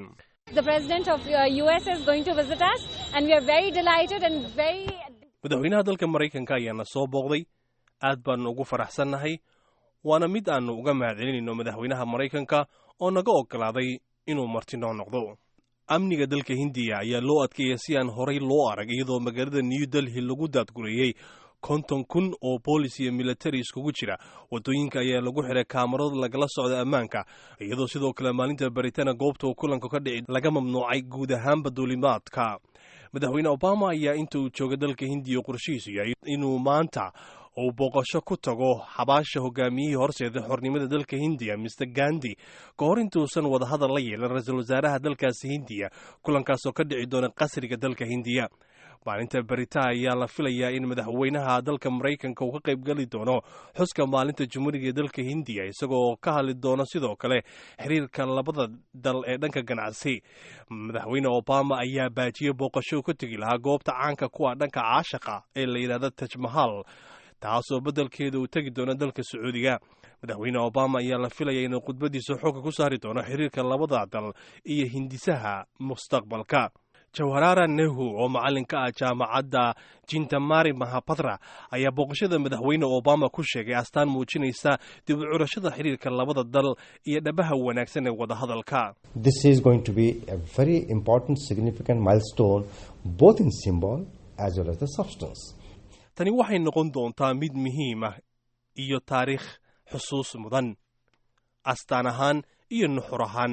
madaxweynaha dalka maraykanka ayaana soo booqday aad baanu ugu faraxsannahay waana mid aannu uga mahadcelinayno madaxweynaha maraykanka oo naga oggolaaday inuu marti noo noqdo amniga dalka hindiya ayaa loo adkeeya si aan horay loo arag iyadoo magaalada new delhi lagu daadgureeyey konton kun oo boolis iyo militari iskugu jira waddooyinka ayaa lagu xiray kaamarada lagala socda ammaanka iyadoo sidoo kale maalinta baritana goobta uu kulanku ka dhici laga mamnuucay guud ahaanba duulimaadka madaxweyne obama ayaa inta uu jooga dalka hindiya qorshihiisu yahay inuu maanta uu booqasho ku tago xabaasha hogaamiyihii horseeda xornimada dalka hindiya mister gandi ka hor intuusan wadahadal la yeelan ra-iisul wasaaraha dalkaasi hindiya kulankaasoo ka dhici doona qasriga dalka hindiya maalinta berita ayaa la filayaa in madaxweynaha dalka maraykanka uu ka qayb geli doono xuska maalinta jumhuuriga ee dalka hindiya isagoo ka hadli doono sidoo kale xiriirka labada dal ee dhanka ganacsi madaxweyne obama ayaa baajiyey booqasho ka tegi lahaa goobta caanka kuwa dhanka caashaqa ee la yidhahda tajmahal taasoo beddelkeeda uu tegi doono dalka sacuudiga madaxweyne obama ayaa la filaya inuu khudbadiisa xooga ku saari doono xiriirka labada dal iyo hindisaha mustaqbalka jawharara nehu oo macallinka ah jaamacadda jintamari mahapatra ayaa booqashada madaxweyne obama ku sheegay astaan muujinaysa dib u curashada xiriirka labada dal iyo dhabaha wanaagsan ee wadahadalka This is going to be a very important, significant milestone, both in symbol as well as the substance. tani waxay noqon doontaa mid muhiim ah iyo taariikh xusuus mudan astaan ahaan iyo nuxur ahaan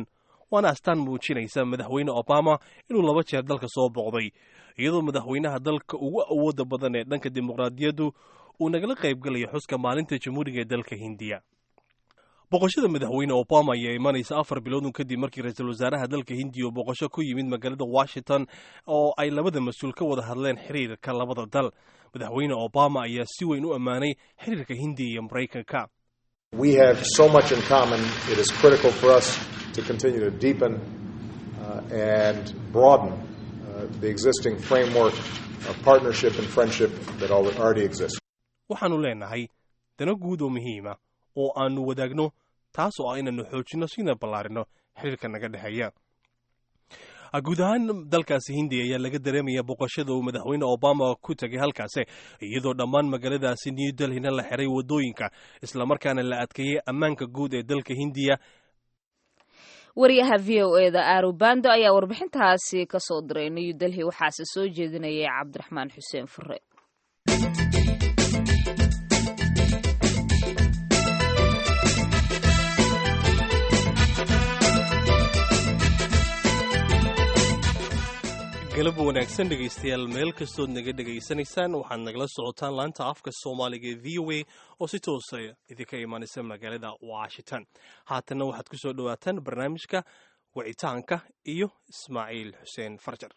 waana astaan muujinaysa madaxweyne obama inuu laba jeer dalka soo boqday iyadoo madaxweynaha dalka ugu awooda badan ee dhanka dimuqraadiyaddu uu nagala qaybgalayo xuska maalinta jamhuuriga ee dalka hindiya boqoshada madaxweyne obama ayaa imanaysa afar biloodun kadib markii ra-iisul wasaaraha dalka hindiya uu boqosho ku yimid magaalada washington oo ay labada mas-uul ka wada hadleen xiriirka labada dal madaxweyne obama ayaa si weyn u ammaanay xiriirka hindiya iyo maraykanka We have so much in common, it is critical for us to continue to deepen uh, and broaden uh, the existing framework of partnership and friendship that already exists. waxaannu leenahay dano guud oo muhiima oo aannu wadaagno taas oo ah inaannu xoojinno sina ballaarino xiriirka naga dhexeeya guud ahaan dalkaasi hindiya ayaa laga dareemaya boqoshada uu madaxweyne obama ku tegay halkaasi iyadoo dhammaan magaaladaasi new delhina la xiray waddooyinka islamarkaana la adkeeyey ammaanka guud ee dalka hindiya wariyaha v o e da arubando ayaa warbixintaasi ka soo diray new delhi waxaase soo jeedinayay cabdiraxmaan xuseen fure galab wanaagsan dhegaystayaal meel kastood naga dhegaysanaysaan waxaad nagala socotaan laanta afka soomaaliga ee v o a oo si toosa idinka imaanaysa magaalada washington haatanna waxaad ku soo dhowaataan barnaamijka wicitaanka iyo ismaaciil xuseen farjar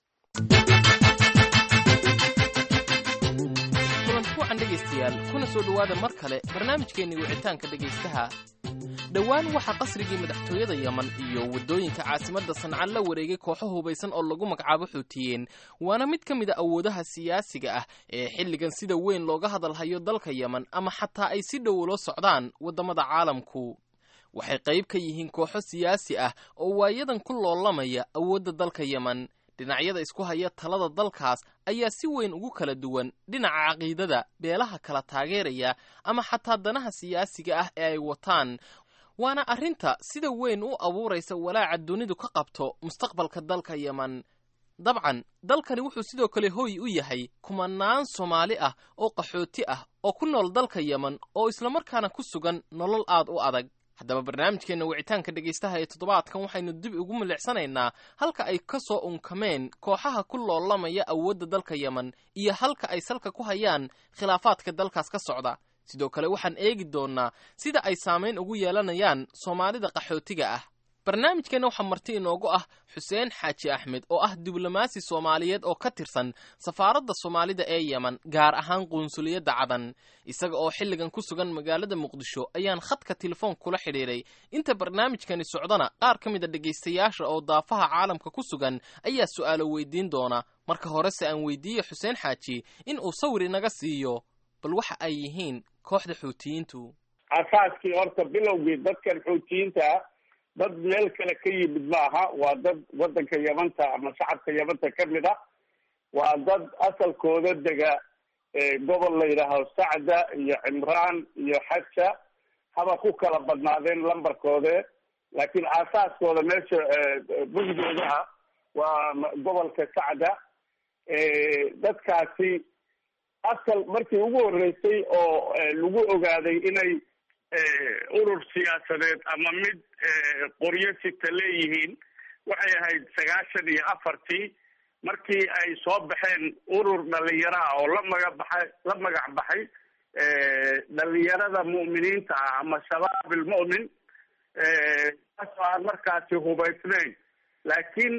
kulanti wacan dhegaystayaal kuna soo dhowaada mar kale barnaamijkeenni wicitaanka dhegaystaha dhowaan waxaa qasrigii madaxtooyada yeman iyo waddooyinka caasimadda sanca la wareegay kooxo hubaysan oo lagu magacaabo xuutiyeen waana mid ka mid a awoodaha siyaasiga ah ee xilligan sida weyn looga hadalhayo dalka yeman ama xataa ay si dhow ula socdaan waddamada caalamku waxay qayb ka yihiin kooxo siyaasi ah oo waayadan ku loolamaya awoodda dalka yeman dhinacyada isku haya talada dalkaas ayaa si weyn ugu kala duwan dhinaca caqiidada beelaha kala taageeraya ama xataa danaha siyaasiga ah ee ay wataan waana arrinta sida weyn u abuuraysa walaaca dunidu ka qabto mustaqbalka dalka yeman dabcan dalkani wuxuu sidoo kale hooy u yahay kumanaan soomaali ah oo qaxooti ah oo ku nool dalka yeman oo islamarkaana ku sugan nolol aad u adag haddaba barnaamijkeenna wicitaanka dhegaystaha ee toddobaadkan waxaynu dib ugu milicsanaynaa halka ay ka soo unkameen kooxaha ku loolamaya awoodda dalka yeman iyo halka ay salka ku hayaan khilaafaadka dalkaas ka socda sidoo kale waxaan eegi doonnaa sida ay saamayn ugu yeelanayaan soomaalida qaxootiga ah barnaamijkeenna waxaa marti inoogu ah xuseen xaaji axmed oo ah diblomaasi soomaaliyeed oo ka tirsan safaaradda soomaalida ee yeman gaar ahaan qunsuliyadda cadan isaga oo xilligan ku sugan magaalada muqdisho ayaan khadka telefoon kula xidhiiray inta barnaamijkani socdana qaar ka mid a dhegaystayaasha oo daafaha caalamka ku sugan ayaa su'aalo weydiin doona marka horese aan weydiiye xuseen xaaji in uu sawir inaga siiyo bal waxa ay yihiin kooxda xuutiyiintu asaaskii horta bilowgii dadkan xuutiyiinta dad meel kale ka yimid maaha waa dad waddanka yamanta ama shacabka yamanta ka mid ah waa dad asalkooda dega gobol la yidhaaho sacda iyo cimraan iyo xaja haba ku kala badnaadeen lambarkoode laakiin aasaaskooda meesha bugdoodaha waa gobolka sacda dadkaasi asal markii ugu horreysay oo lagu ogaaday inay urur siyaasadeed ama mid qoryo sita leeyihiin waxay ahayd sagaashan iyo afartii markii ay soo baxeen urur dhalinyaro ah oo la maga baxay la magac baxay dhalinyarada mu'miniinta ah ama shabaab ilmu'min kaasoo aan markaasi hubaysnayn laakiin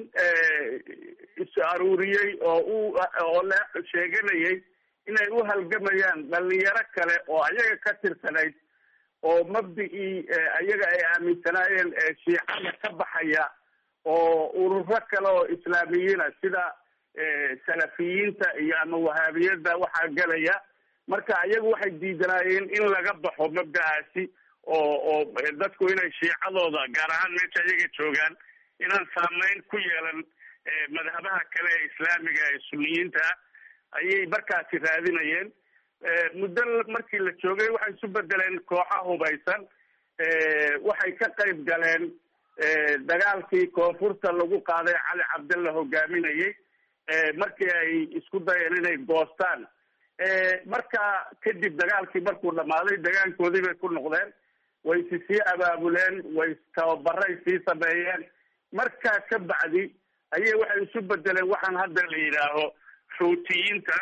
is aruuriyey oo u oo la sheeganayay inay u halgamayaan dhalinyaro kale oo ayaga ka tirsanayd oo mabdicii ayaga ay aaminsanaayeen shiicada ka baxaya oo ururo kale oo islaamiyiina sida salafiyiinta iyo ama wahaabiyada waxaa gelaya marka ayagu waxay diidanaayeen in laga baxo mabda'aasi oo oo dadku inay shiicadooda gaar ahaan meesha ayaga joogaan inaan saameyn ku yeelan madhabaha kale ee islaamiga ee suniyiinta ayay markaasi raadinayeen muddo markii la joogay waxay isu bedeleen kooxa hubaysan waxay ka qayb galeen dagaalkii koonfurta lagu qaaday cali cabdalla hogaaminayay markii ay isku dayeen inay goostaan marka kadib dagaalkii markuu dhamaaday dagaankoodii bay ku noqdeen way si sii abaabuleen way tababaray sii sameeyeen markaa ka bacdi ayay waxay isu bedeleen waxaan hadda la yidhaaho xuutiyiinta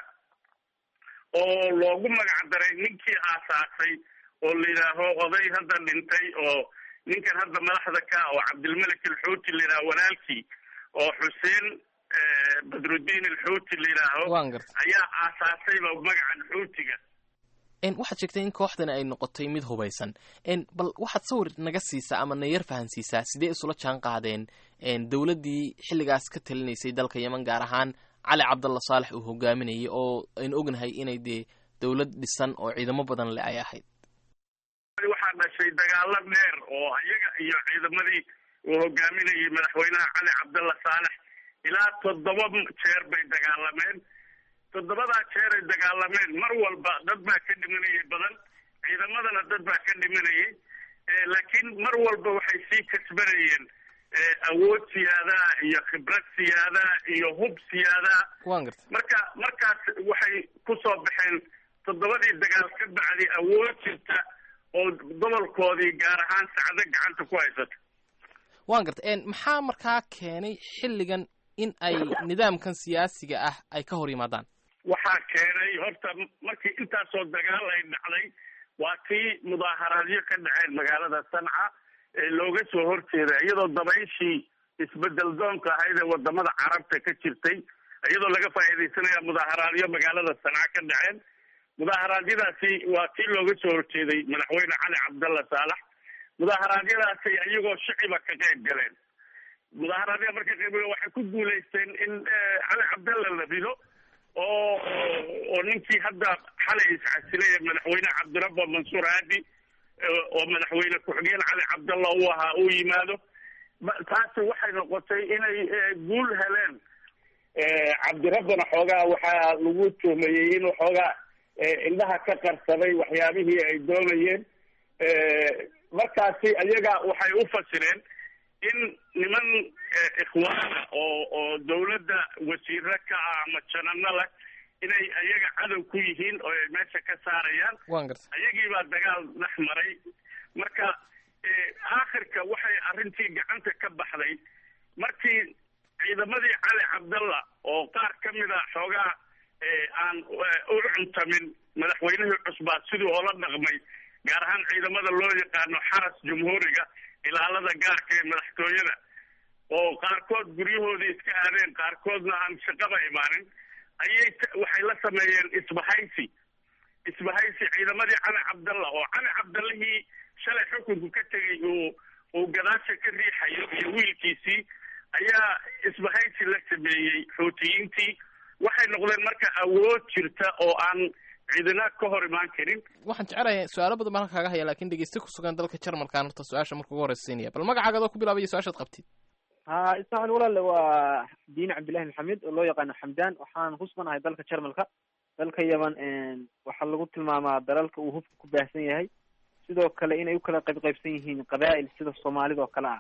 oo loogu magac daray ninkii aasaasay oo la yidhaaho oday hadda dhintay oo ninkan hadda madaxda ka oo cabdilmalik alxuuti la yidhaho walaalkii oo xuseen badrudiin alxuuti la yidhaaho ayaa aasaasayba magacan xuutiga waxaad sheegtay in kooxdani ay noqotay mid hubaysan bal waxaad sawir naga siisaa ama na yar fahansiisaa sidee isula jaan qaadeen dowladdii xilligaas ka talinaysay dalka yeman gaar ahaan cali cabdalla saalex uu hogaaminayay oo aynu ognahay inay dee dowlad dhisan oo ciidamo badan le ay ahayd waxaa dhashay dagaalo dheer oo iyaga iyo ciidamadii uu hogaaminayay madaxweynaha cali cabdalla saalex ilaa toddoba jeer bay dagaalameen toddobadaa jeer ay dagaalameen mar walba dad baa ka dhimanayay badan ciidamadana dad baa ka dhimanayay laakiin mar walba waxay sii kasbanayeen awood siyaadaa iyo khibrad siyaadaa iyo hub siyaadaa marka markaas waxay kusoo baxeen toddobadii dagaal ka bacdi awood jirta oo gobolkoodii gaar ahaan sacdo gacanta ku haysata waan garta maxaa markaa keenay xilligan in ay nidaamkan siyaasiga ah ay ka hor yimaadaan waxaa keenay horta markii intaasoo dagaal ay dhacday waa tii mudaaharaadyo ka dhaceen magaalada sanca ee looga soo horjeeda iyadoo dabayshii isbedel doonka ahayd ee wadamada carabta ka jirtay iyadoo laga faa'iidaysanaya mudaaharaadyo magaalada sanca ka dhaceen mudaaharaadyadaasi waa tii looga soo horjeeday madaxweyne cali cabdalla saalax mudaaharaadyadaasi iyagoo shiciba ka qayb galeen mudaaharaadya marka qayb waxay ku guulaysteen in cali cabdalla la rido oo oo ninkii hadda xalay iscasilay ee madaxweyne cabdirabbo mansuur haadi oo madaxweyne ku-xigeen cali cabdalla uu ahaa uu yimaado taasi waxay noqotay inay guul heleen cabdirabbana xoogaa waxaa lagu tuhmayey inuu xoogaa indhaha ka qarsaday waxyaabihii ay doonayeen markaasi ayaga waxay u fasireen in niman ikhwaana oo oo dawladda wasiiro ka ah ama janano leh inay ayaga cadow ku yihiin oo ay meesha ka saarayaan ayagiibaa dagaal dhex maray marka aakhirka waxay arrintii gacanta ka baxday markii ciidamadii cali cabdalla oo qaar ka mid a xoogaa aan u cuntamin madaxweynihii cusbaa sidii oola dhaqmay gaar ahaan ciidamada loo yaqaano xaras jumhuuriga ilaalada gaarka ee madaxtooyada oo qaarkood guryahoodii iska aadeen qaarkoodna aan shaqaba imaanin ayay waxay la sameeyeen isbahaysi isbahaysi ciidamadii cali cabdalla oo cali cabdallihii shalay xukunku ka tegay uu uu gadaasha ka riixayo iyo wiilkiisii ayaa isbahaysi la sameeyey xuutiyiintii waxay noqdeen marka awood jirta oo aan ciidina ka hor imaan karin waxaan jecelahay su-aalo badan baan halka kaga haya lakin dhegeyste ku sugan dalka jarmalkaan horta su-aasha marka ugu horeysiinaya bal magacaaga adoo ku bilaabaya su-aashaad qabtid ha ismaxil walaale waa diin cabdillahi maxamed oo loo yaqaano xamdan waxaan ku suganahay dalka jarmalka dalka yaman waxaa lagu tilmaamaa dalalka uu hubka ku baahsan yahay sidoo kale inay u kala qayb qaybsan yihiin qabaa'il sida soomaalida oo kale ah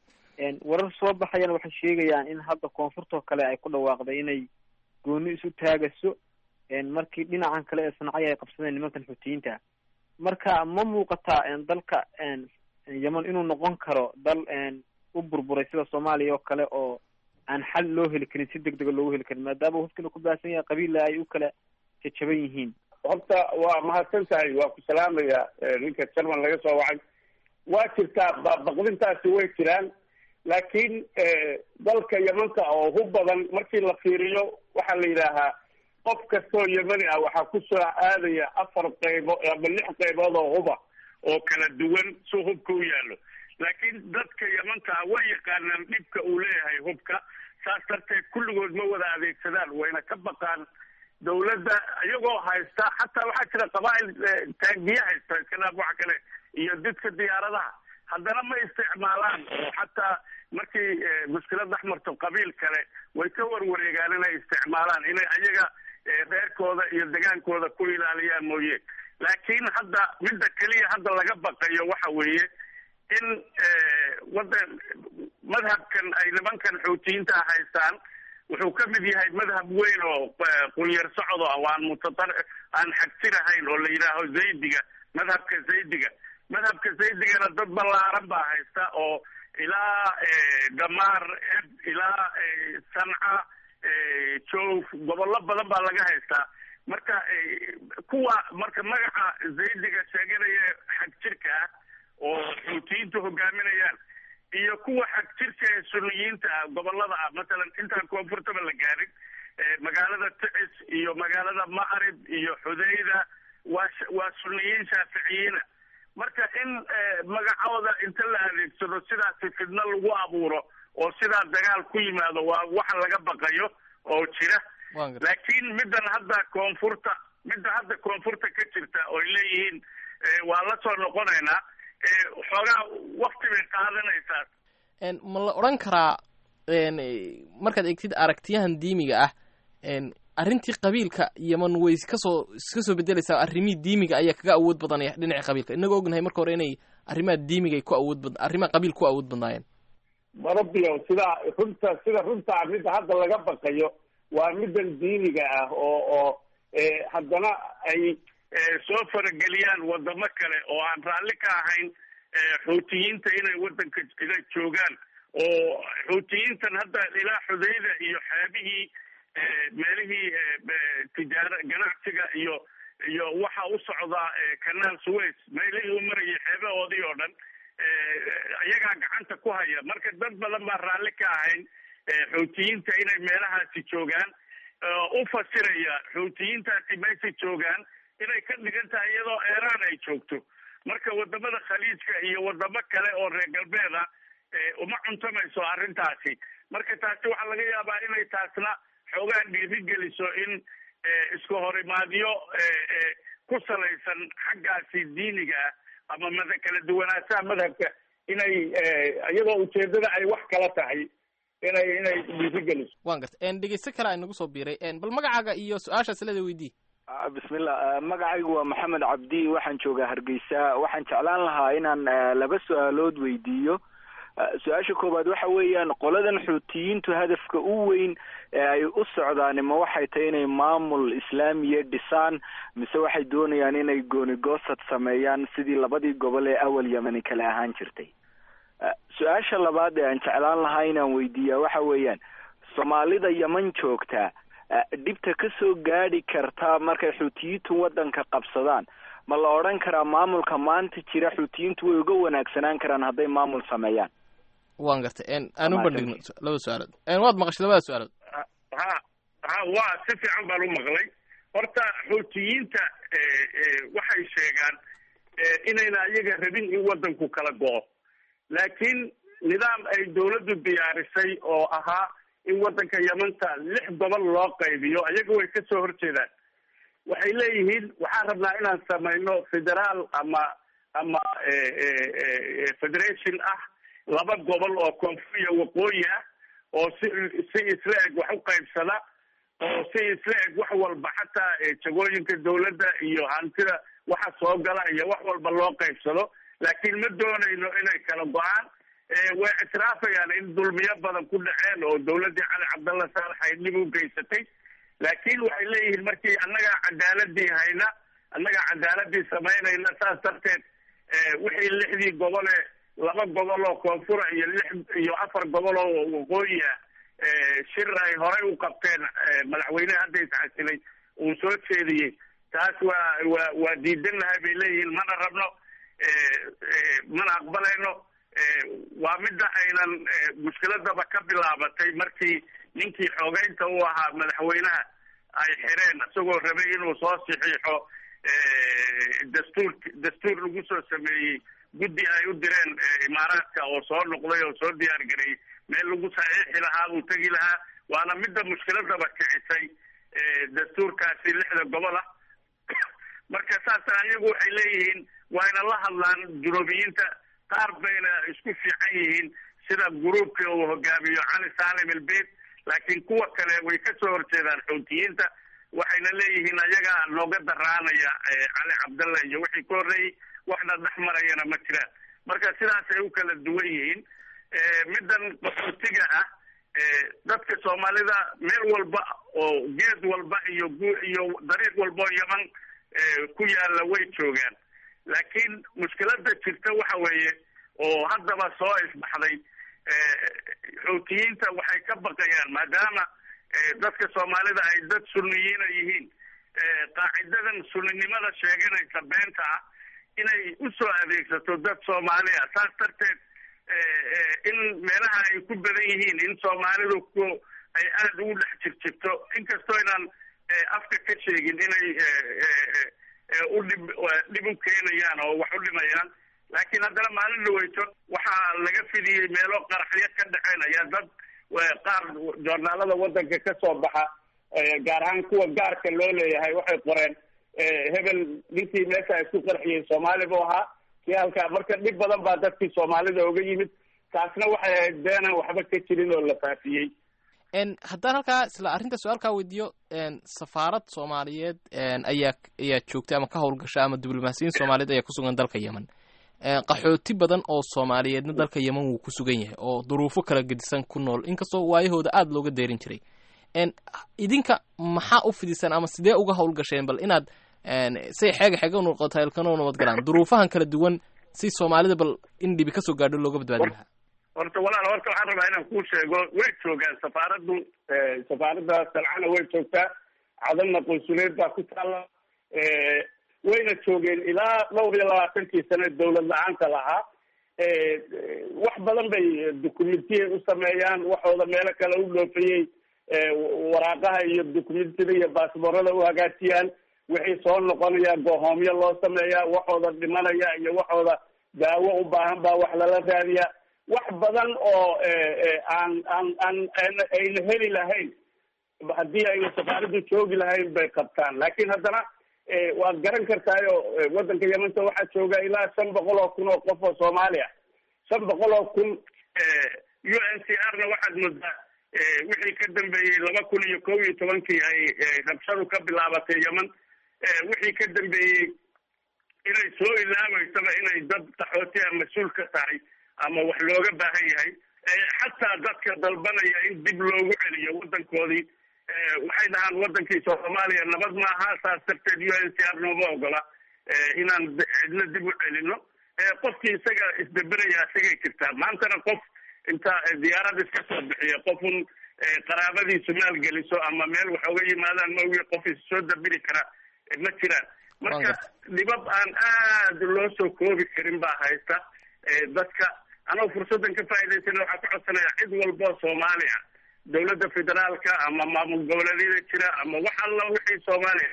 warar soo baxayana waxay sheegayaan in hadda koonfurtoo kale ay ku dhawaaqday inay gooni isu taagaso markii dhinacan kale ee sancay ay qabsadeen nimankan xuutiyiinta marka ma muuqataa dalka yeman inuu noqon karo dal u burburay sida soomaaliya oo kale oo aan xal loo heli karin si deg dega loogu heli karin maadaama hubkina ku baahsan yahay qabiilla ay u kala jajaban yihiin horta waa mahadsan tahay waa ku salaamaya ninka jarman laga soo wacay waa jirtaa baqdintaasi way jiraan laakiin dalka yemanka oo hub badan markii la fiiriyo waxaa la yidhaahaa qof kastoo yemani ah waxaa kusoo aadaya afar qaybo ama lix qaybood oo huba oo kala duwan si hubka u yaallo laakiin dadka yemanka ah way yaqaanaan dhibka uu leeyahay hubka saas darteed kulligood ma wada adeegsadaan wayna ka baqaan dawladda iyagoo haysta xataa waxaa jira qabaa'il taagiye haysta iska dhaaf waxa kale iyo didka diyaaradaha haddana ma isticmaalaan oo xataa markii mushkilad dhex marto qabiil kale way ka warwareegaan inay isticmaalaan inay ayaga reerkooda iyo degaankooda ku ilaaliyaan mooye laakiin hadda midda keliya hadda laga baqayo waxa weeye in wadan madhabkan ay nimankan xuutiyiinta haystaan wuxuu ka mid yahay madhab weyn oo qulyar socdo ah aan mutatar aan xagsinahayn oo la yidhaaho zaydiga madhabka zaydiga madhabka zaydigana dad ballaaran baa haysta oo ilaa damaar ilaa sanca joof gobollo badan baa laga haystaa marka kuwa marka magaca zaydiga sheeganaya xag jirka ah oo xuutiyiintu hogaaminayaan iyo kuwa xag jirka ee suniyiinta ah gobolada ah masalan intaan koonfurtaba la gaarin magaalada ticis iyo magaalada ma'rib iyo xudayda waa waa suniyiin shaaficiyiina marka in magacooda inta la adeegsado sidaasi fidno lagu abuuro oo sidaa dagaal ku yimaado waa waxa laga baqayo oo jira laakiin middan hadda koonfurta midda hadda koonfurta ka jirta ooy leeyihiin waa la soo noqonaynaa xoogaa wakti bay qaadanaysaa ma la odhan karaa markaad eegtid aragtiyahan diimiga ah arrintii qabiilka yeman way kasoo iska soo bedelaysaa arrimihii diimiga ayaa kaga awood badanaya dhinaca qabiilka inagoo ognahay marka hore inay arrimaha diimiga ku awood bad arrimaha qabiil ku awood badnaayeen marabio sidaa runta sida runtaa midda hadda laga baqayo waa middan diiniga ah oo oo haddana ay soo farageliyaan wadamo kale oo aan raalli ka ahayn xuutiyiinta inay waddanka inay joogaan oo xuutiyiintan hadda ilaa xudayda iyo xeebihii meelihii tijaara ganacsiga iyo iyo waxa u socdaa kanaal suways meelihii u marayay xeebahoodii oo dhan iyagaa gacanta ku haya marka dad badan baa raalli ka ahayn xuutiyiinta inay meelahaasi joogaan u fasiraya xuutiyiintaasi meesha joogaan inay ka dhigan tahay iyadoo eeraan ay joogto marka wadamada khaliijka iyo wadamo kale oo reer galbeed ah uma cuntamayso arrintaasi marka taasi waxaa laga yaabaa inay taasna xoogaan dhiirigeliso in isku horimaadyo ku salaysan xaggaasi diiniga ah ama mada kala duwanaanshaha madhabka inay iyadoo ujeedada ay wax kala tahay inay inay dhiirigeliso wan garta dhegeysto kale ay nagu soo biiray bal magacaaga iyo su-aashaas leeda weydii bismillah magacaygu waa maxamed cabdi waxaan joogaa hargeysa waxaan jeclaan lahaa inaan laba su-aalood weydiiyo su-aasha koowaad waxa weeyaan qoladan xuutiyiintu hadafka u weyn ee ay u socdaan ma waxay tahay inay maamul islaamiya dhisaan mise waxay doonayaan inay goonigoosad sameeyaan sidii labadii gobol ee awal yemani kale ahaan jirtay su-aasha labaad ee aan jeclaan lahaa inaan weydiiyaa waxa weeyaan soomaalida yeman joogtaa dhibta ka soo gaadhi karta markay xuutiyiintu waddanka qabsadaan ma la odhan karaa maamulka maanta jira xuutiyiintu way uga wanaagsanaan karaan hadday maamul sameeyaan wan garta aan u bandhigno laba su-aalood waad maqashay labada su-aalood ha ha waa si fiican baan u maqlay horta xuutiyiinta waxay sheegaan inayna iyaga rabin in waddanku kala go-o laakiin nidaam ay dawladdu diyaarisay oo ahaa in waddanka yamanta lix gobol loo qaybiyo ayaga way ka soo horjeedaan waxay leeyihiin waxaan rabnaa inaan samayno federaal ama ama federation ah laba gobol oo koonfur iyo waqooyi ah oo si si isla eg wax u qaybsada oo si isla eg wax walba xataa jagooyinka dawladda iyo hantida waxa soo gala iyo wax walba loo qaybsado laakiin ma doonayno inay kala go-aan way ictiraafayaan in dulmiyo badan ku dhaceen oo dawladdii cali cabdalla saalax ay dhib u geysatay laakiin waxay leeyihiin markii annagaa cadaaladii hayna annagaa cadaaladii samaynayna saas darteed wixii lixdii gobole laba gobol oo koonfura iyo lix iyo afar gobol oo waqooyi ah shir ay horey u qabteen madaxweyneha hadda iscasilay uu soo jeediyey taas waa waa waa diidanahay bay leeyihiin mana rabno mana aqbalayno waa midda aynan mushkiladaba ka bilaabatay markii ninkii xoogeynta u ahaa madaxweynaha ay xireen isagoo rabay inuu soo saxiixo dastuur dastuur lagu soo sameeyey guddi ay u direen imaaraadka oo soo noqday oo soo diyaar gareeyey meel lagu saxiixi lahaa uu tegi lahaa waana midda mushkiladaba kicisay dastuurkaasi lixda gobol ah marka saasa iyagu waxay leeyihiin waa yna la hadlaan junuubiyiinta qaar bayna isku fiican yihiin sida gruubka uu hogaamiyo cali salim albeit laakiin kuwa kale way ka soo horjeedaan xuutiyiinta waxayna leeyihiin ayagaa nooga daraanaya cali cabdalla iyo wixii ka horreeyey waxna dhex marayana ma jiraan marka sidaasay u kala duwan yihiin middan qaxootiga ah dadka soomaalida meel walba oo geed walba iyo iyo dariiq walba oo yaman ku yaalla way joogaan laakiin mushkilada jirta waxa weeye oo haddaba soo isbaxday xuutiyiinta waxay ka baqayaan maadaama dadka soomaalida ay dad sunniyiina yihiin qaacidadan sunninimada sheeganaysa beenta ah inay usoo adeegsato dad soomaali ah saas darteed in meelaha ay ku badan yihiin in soomaalidu ku ay aada ugu dhex jirjirto inkastoo inaan afka ka sheegin inay udhib dhib u keenayaan oo wax u dhimayaan laakiin haddana maalin dhaweyto waxaa laga fidiyey meelo qaraxyo ka dhexeynaya dad qaar joornaalada wadanka ka soo baxa gaar ahaan kuwa gaarka loo leeyahay waxay qoreen hebel ninkii meesha isku qarxiyey soomaali buu ahaa kii halkaa marka dhib badan baa dadkii soomaalida oga yimid taasna waxay ahayd beenan waxba ka jirin oo la faafiyey haddaan halkaa isla arrinta su-aalkaa weydiiyo safaarad soomaaliyeed ayaa ayaa joogtay ama ka howlgasha ama diblomaasiyiin soomaaliyeed ayaa kusugan dalka yemen qaxooti badan oo soomaaliyeedna dalka yemen wuu ku sugan yahay oo duruufo kala gedisan ku nool inkastoo waayahooda aada looga deerin jiray idinka maxaa u fidisaan ama sidee uga howlgasheen bal inaad say xeega xeega u noqoto elkano nabad galaan duruufahan kala duwan si soomaalida bal in dhibi kasoo gaadho looga badbaadi lahaa horta walaal horta waxaan rabaa inaan kuu sheego way joogaan safaaraddu safaaradda salcana way joogtaa cadanna qunsuleed baa ku taalla wayna joogeen ilaa dhowr iyo labaatankii sane dawlad la-aanta lahaa wax badan bay documentiyay u sameeyaan waxooda meelo kale u dhoofayey waraaqaha iyo documentida iyo baasboorada u hagaajiyaan wixii soo noqonaya goohoomyo loo sameeyaa waxooda dhimanaya iyo waxooda daawo u baahan baa wax lala raadiyaa wax badan oo aan aan aan ayna heli lahayn haddii ayna safaaraddu joogi lahayn bay qabtaan laakiin haddana waad garan kartaayo waddanka yemanta waxaa jooga ilaa shan boqol oo kun oo qof oo soomaali ah shan boqol oo kun u n c r na waxaad moodaa wixii ka dambeeyey laba kun iyo kow iyo tobankii ay rabshadu ka bilaabatay yemen wixii ka dambeeyey inay soo ilaabeysaba inay dad qaxootiya mas-uul ka tahay ama wax looga baahan yahay xataa dadka dalbanaya in dib loogu celiyo waddankoodii waxay dhahaan waddankii soomaaliya nabad maaha saas darteed u n c r nooma ogola inaan cidna dib u celino qofkii isaga isbeberaya isagay jirtaa maantana qof inta diyaarad iska soo bixiya qofun qaraabadiisu maalgeliso ama meel wax oga yimaadaan maogi qof is soo dabiri kara ma jiraan marka dhibab aan aada loo soo koobi karin baa haysta dadka anoo fursaddan ka faa'idaysana waxaa ka codsanaya cid walboo soomaali ah dawladda federaalka ama maamul goboleedyada jira ama wax alla wixii soomaaliya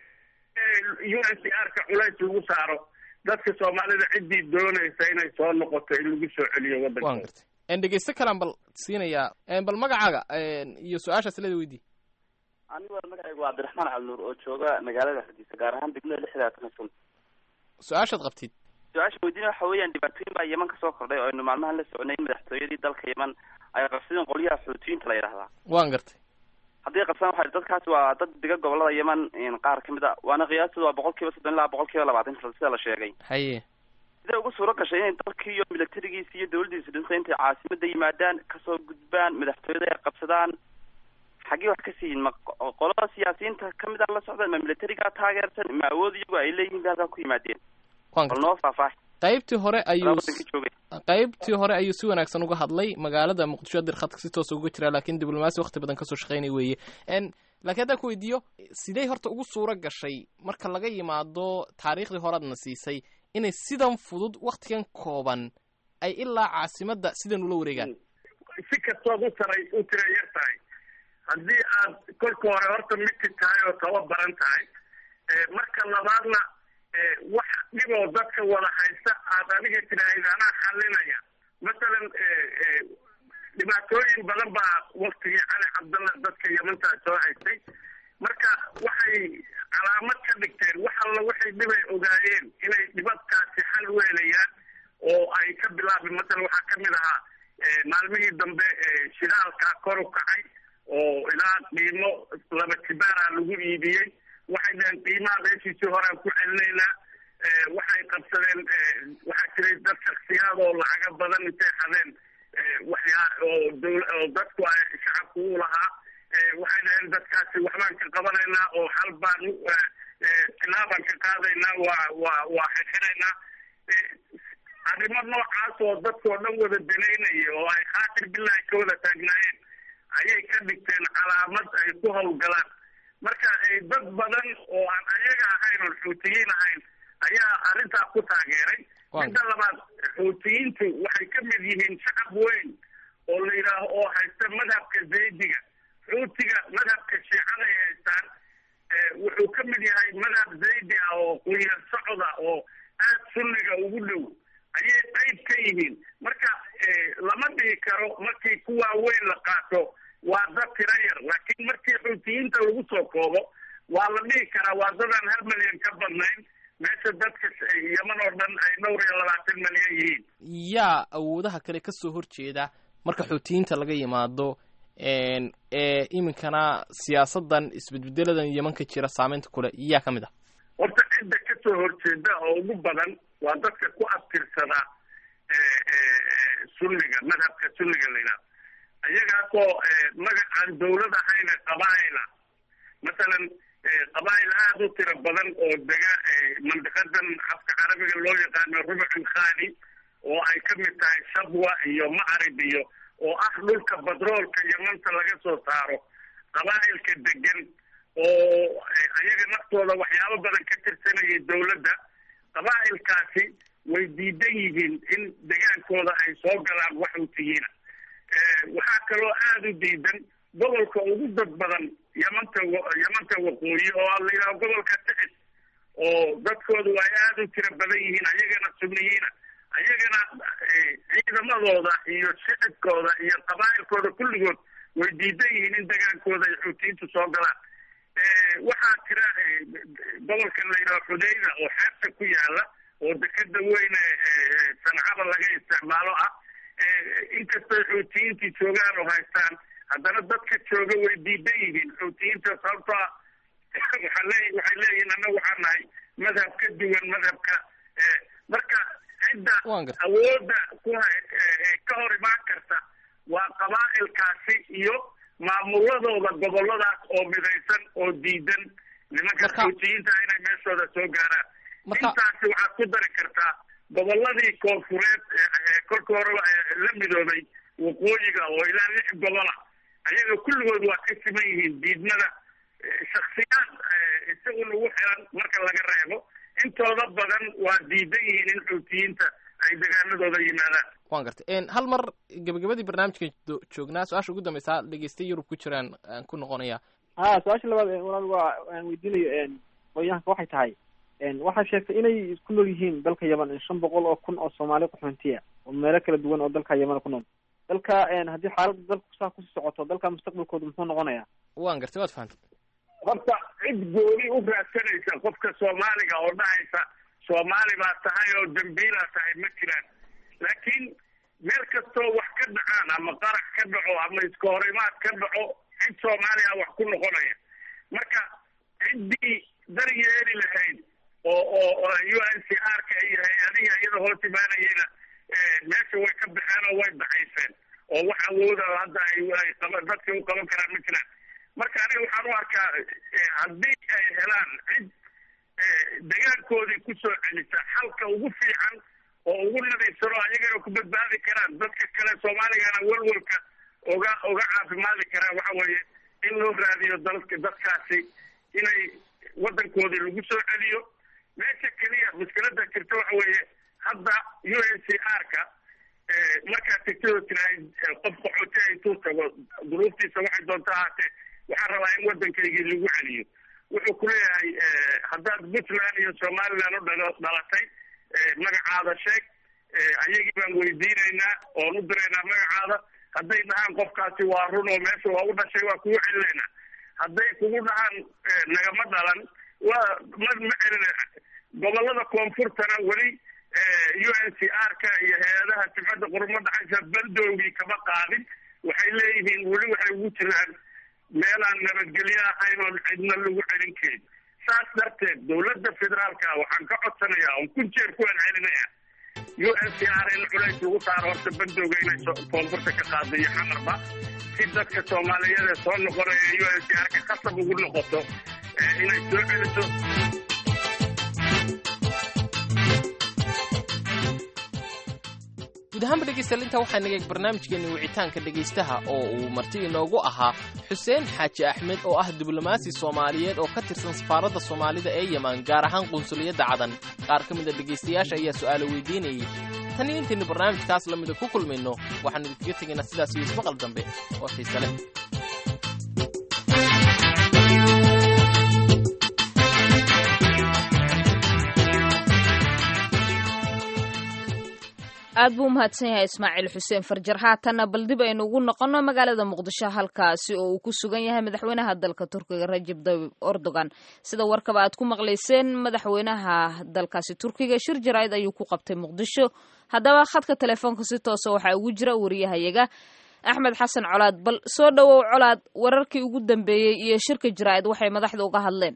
u n c r ka culays lagu saaro dadka soomaalida ciddii doonaysa inay soo noqoto in lagu soo celiyo waddankooda dhegeysto kalaan bal siinayaa bal magacaaga iyo su-aashaas leeda weydii anigu magacaygu waa cabdiraxmaan cabdinuur oo jooga magaalada hargeysa gaar ahaan degmada lixdaatan sun su-aashaad qabtid su-aasha weydiina waxa weeyaan dhibaatooyin baa yeman kasoo kordhay oo aynu maalmahan la soconay madaxtooyadii dalka yeman ay qabsadeen qolyaha xuutiyiinta la yidhahdaa waan gartay haddii qabsadaan waxa dadkaasi waa dad diga gobolada yeman qaar kamid a waana qiyaastooda waa boqol kiiba soddon ilaa boqol kiiba labaatan sida la sheegay haye siday ugu suuro gashay inay dalkii iyo milatarigiisi iyo dawladdiisa dhintay intay caasimada yimaadaan kasoo gudbaan madaxtooyada ay qabsadaan xaggee wax ka siiyin ma qolada siyaasiyiinta kamid a la socdaan ma militarigaa taageersan ma awood iyagu ay leeyihiin ba halkaa ku yimaadeen bal noo faahfaahi qaybtii hore ayuu qaybtii hore ayuu si wanaagsan uga hadlay magaalada muqdisho dir khadka si toosa uga jira laakiin diblomaasi wakti badan kasoo shaqeynay weeye laakiin haddaan ku weydiiyo sidey horta ugu suuro gashay marka laga yimaado taariikhdii horeadna siisay inay sidan fudud waktigan kooban ay ilaa caasimadda sidan ula wareegaan si kastood u taray u tira yar tahay haddii aad kolka hore horta midki tahay oo tababaran tahay marka labaadna wax dhiboo dadka wada haysta aad adiga tiraahid anaa xalinaya masalan dhibaatooyin badan baa waktigii cali cabdalla dadka yemantaa soo haystay marka waxay calaamad ka dhigteen wax alla waxay dhibay ogaayeen inay dhibadkaasi xal weelayaan oo ay ka bilaabeen masalan waxaa kamid ahaa maalmihii dambe shidaalkaa kor u kacay oo ilaa qiimo laba jibaara lagu iibiyey waxay dhaheen qiimaha meeshiisii horean ku celinaynaa waxay qabsadeen waxaa jiray dad shaksiyaad oo lacaga badan intay xadeen waxyaa oo dawla oo dadku ay shacabku u lahaa waxay dhaheen dadkaasi waxbaan ka qabanaynaa oo hal baan tilaabaan ka qaadaynaa waa waa waa xirxiraynaa arrimo noocaas oo dadkoo dhan wada danaynaya oo ay khaatir bilahi ka wada taagnaayeen ayay ka dhigteen calaamad ay ku hawlgalaan marka dad badan oo aan ayaga ahayn oon xuutiyiin ahayn ayaa arrintaa ku taageeray midda labaad xuutiyiintu waxay ka mid yihiin shacab weyn oo la yidhaaho oo haysta madhabka zaydiga xuutiga madhabka shiicada ay haystaan wuxuu ka mid yahay madhab zaydi ah oo qunyar socda oo aad sunniga ugu dhow ayay qayb ka yihiin marka lama dhihi karo markii kuwaa weyn la qaato waa dad tira yar laakiin markii xuutiyiinta lagu soo koobo waa la dhihi karaa waa dadaan hal milyan ka badnayn meesha dadka yaman oo dhan ay dhowr iyo labaatan milyan yihiin yaa awoodaha kale ka soo horjeeda marka xuutiyiinta laga yimaado ee iminkana siyaasadan isbedbedeladan yemanka jira saameynta kule yaa ka mid ah horta cidda ka soo horjeeda oo ugu badan waa dadka ku abtirsada sunniga madhabka sunniga la yidhahdo iyagaasoo magacaan dawlad ahayna qabaa'ila masalan qabaa'il aada u tiro badan oo dega mandiqadan afka carabiga loo yaqaano rubcul khali oo ay ka mid tahay shabwa iyo macrib iyo oo ah dhulka badroolka yamanta laga soo saaro qabaa'ilka degan oo ayaga naftooda waxyaabo badan ka tirsanayay dawladda qabaa'ilkaasi way diidan yihiin in degaankooda ay soo galaan wax utiyiina waxaa kaloo aada u diidan gobolka ugu dad badan yamanta yamanta waqooyi oo la yidhaho gobolka tixis oo dadkoodu ay aada u tiro badan yihiin ayagana sunniyiina ayagana ciidamadooda iyo shicibkooda iyo qabaa'ilkooda kulligood way diidan yihiin in degaankooda ay xuutiyiintu soo galaan waxaa jira gobolka la yidhaho xudayda oo xeebta ku yaala oo dekeda weyne sancada laga isticmaalo ah inkastoo xuutiyiintii joogaan oo haystaan haddana dadka jooga way diidan yihiin xuutiyiinta sababtoo ah waxaa le waxay leeyihiin annaga waxaa nahay madhab ka duwan madhabka marka cidda awoodda ku ka hor imaan karta waa qabaa'ilkaasi iyo maamuladooda goboladaas oo midaysan oo diidan nimanka xuutiyiinta inay meeshooda soo gaaraan intaasi waxaad ku dari kartaa goboladii koonfureed kolka horeba la midoobay waqooyiga oo ilaa lix gobola ayaga kulligood waa ka siman yihiin diidmada shaksiyaad isagu lagu xiran marka laga reebo intooda badan waa diidan yihiin in xuutiyiinta ay degaanadooda yimaadaan waan gartay hal mar gabagabadii barnaamijka joognaa su-aasha ugu dambeysa dhegeystay yurub ku jiraan aan ku noqonaya ha su-aasha labaad walaal waa aan weydiinayo qoyaanka waxay tahay waxaa sheegtay inay ku nool yihiin dalka yaman shan boqol oo kun oo soomaali qaxoontiya oo meelo kala duwan oo dalka yaman ku nool dalka haddii xaaladda dalku saa kusii socoto dalka mustaqbalkooda muxuu noqonayaa waan gartay waad fahantay horta cid gooni u raadsanaysa qofka soomaaliga oo dhahaysa soomaali baa tahay oo dambiilaa tahay ma jiraan laakiin meel kastoo wax ka dhacaan ama qarax ka dhaco ama iska horimaad ka dhaco cid soomaaliya wax ku noqonaya marka ciddii daryeeli lahayd oo oo u n c r ka iyo hay-adihi iyada hoos imaanayena meesha way ka baxeen oo way dacayseen oo wax awooda hadda ay qaba dadka u qaban karaan ma jiraan marka aniga waxaan u arkaa haddii ay helaan cid degaankoodii kusoo celisa xalka ugu fiican oo ugu nadiifsano ayagana ku badbaadi karaan dadka kale soomaaligana welwelka oga oga caafimaadi karaan waxa weeye in loo raadiyo dalka dadkaasi inay wadankoodii lagu soo celiyo meesha keliya mushkilada jirta waxa weeye hadda u n c r ka markaad tigtidoo tirahay qof qaxooti intuu tago duruuftiisa waxay doonta ahaatee waxaan rabaa in waddankaygii lagu celiyo wuxuu ku leeyahay haddaad puntland iyo somaliland u dhalo dhalatay magacaada sheeg ayagii baan weydiinaynaa oon u diraynaa magacaada hadday dhahaan qofkaasi waa run oo meesha waa u dhashay waa kugu celinaynaa hadday kugu dhahaan nagama dhalan waa ma ma celina gobolada koonfurtana weli u n c r ka iyo hay-adaha sibcadda qurmo dhaxaysa bandoogii kama qaadin waxay leeyihiin weli waxay ugu jiraan meelaan nabadgelyo ahayn oon cidna lagu celin karin saas darteed dawladda federaalka waxaan ka codsanayaa oon kun jeer ku celcelinaya u n c r in culays lagu saaro horta bandooga inay koonfurta ka qaado iyo xamarba si dadka soomaaliyeed ee soo noqonaya u n c r ka khasab ugu noqoto inay soo celiso ahaanba dhegaystayaal intaa waxaa naga eeg barnaamijkeeni wicitaanka dhegaystaha oo uu marti inoogu ahaa xuseen xaaji axmed oo ah diblomaasi soomaaliyeed oo ka tirsan safaaradda soomaalida ee yeman gaar ahaan qunsuliyadda cadan qaar ka mida dhegaystayaasha ayaa su'aalo weydiinayay tan iyo intaynu barnaamijkaas la mida ku kulmayno waxaanu idinkaga tegaynaa sidaas iyo ismaqal dambe oo xiise leh aad buu umahadsan yahay ismaaciil xuseen farjar haatanna bal dib aynu ugu noqonno magaalada muqdisho halkaasi oo uu ku sugan yahay madaxweynaha dalka turkiga rajab tayyib erdogan sida warkaba aad ku maqlayseen madaxweynaha dalkaasi turkiga shir jaraa'id ayuu ku qabtay muqdisho haddaba khadka telefoonka si toosa waxaa ugu jira wariyahayaga axmed xasan colaad bal soo dhowow colaad wararkii ugu dambeeyey iyo shirka jaraa'id waxay madaxda uga hadleen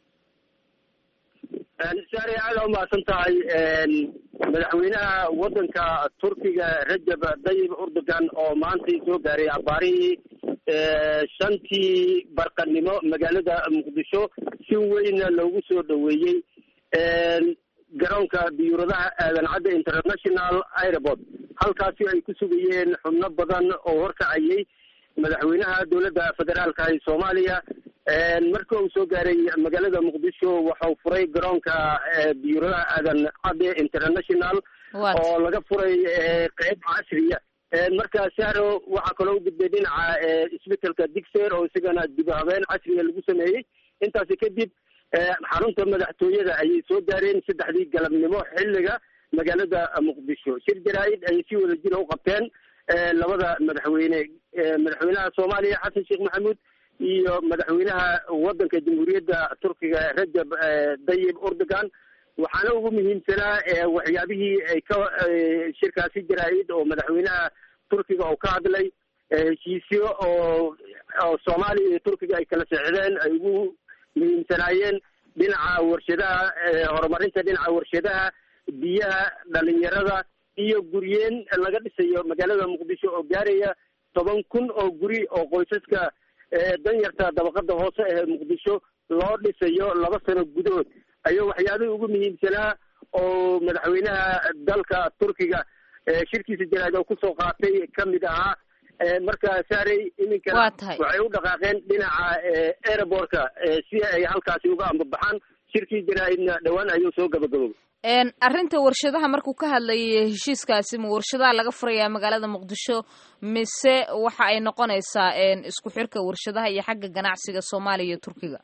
saare aada umahadsan tahay madaxweynaha wadanka turkiga rajab tayyib erdogan oo maantay soo gaaray abaarihii shantii barqanimo magaalada muqdisho si weynna loogu soo dhoweeyey garoonka diyuuradaha aadan cadde international airport halkaasi ay ku sugayeen xubno badan oo horkacayay madaxweynaha dowladda federaalka ee soomaaliya marka uu soo gaaray magaalada muqdisho waxau furay garoonka diyuuradaha aadan cadde international oo laga furay qeyb casriya marka sahro waxaa kaloo u gudbay dhinaca isbitelka digser oo isagana dib habeen casriga lagu sameeyey intaasi kadib xarunta madaxtooyada ayay soo gaareen saddexdii galabnimo xilliga magaalada muqdisho shir jaraa-id ayay si wada jira u qabteen labada madaxweyne madaxweynaha soomaaliya xasan sheekh maxamuud iyo madaxweynaha wadanka jamhuuriyadda turkiga rajab tayyib erdogan waxaana ugu muhiimsanaa waxyaabihii ay ka shirkaasi jaraa-id oo madaxweynaha turkiga oo ka hadlay heshiisyo oo oo soomaaliya iyo turkiga ay kala seexdeen ay ugu muhiimsanaayeen dhinaca warshadaha horumarinta dhinaca warshadaha biyaha dhalinyarada iyo guryeen laga dhisayo magaalada muqdisho oo gaaraya toban kun oo guri oo qoysaska danyarta dabaqada hoose ee muqdisho loo dhisayo laba sano gudahood ayuu waxyaabihii ugu muhiimsanaa oo madaxweynaha dalka turkiga shirkiisa jaraad oo kusoo qaatay kamid ahaa marka saarey iminkana waxay u dhaqaaqeen dhinaca airbortka si ay halkaasi uga ambabaxaan shirkii jaraa-idna dhowaan ayuu soo gabagaboway arrinta warshadaha markuu ka hadlayay heshiiskaasi ma warshadaha laga furayaa magaalada muqdisho mise waxa ay noqonaysaa isku xirka warshadaha iyo xagga ganacsiga soomaaliya iyo turkiga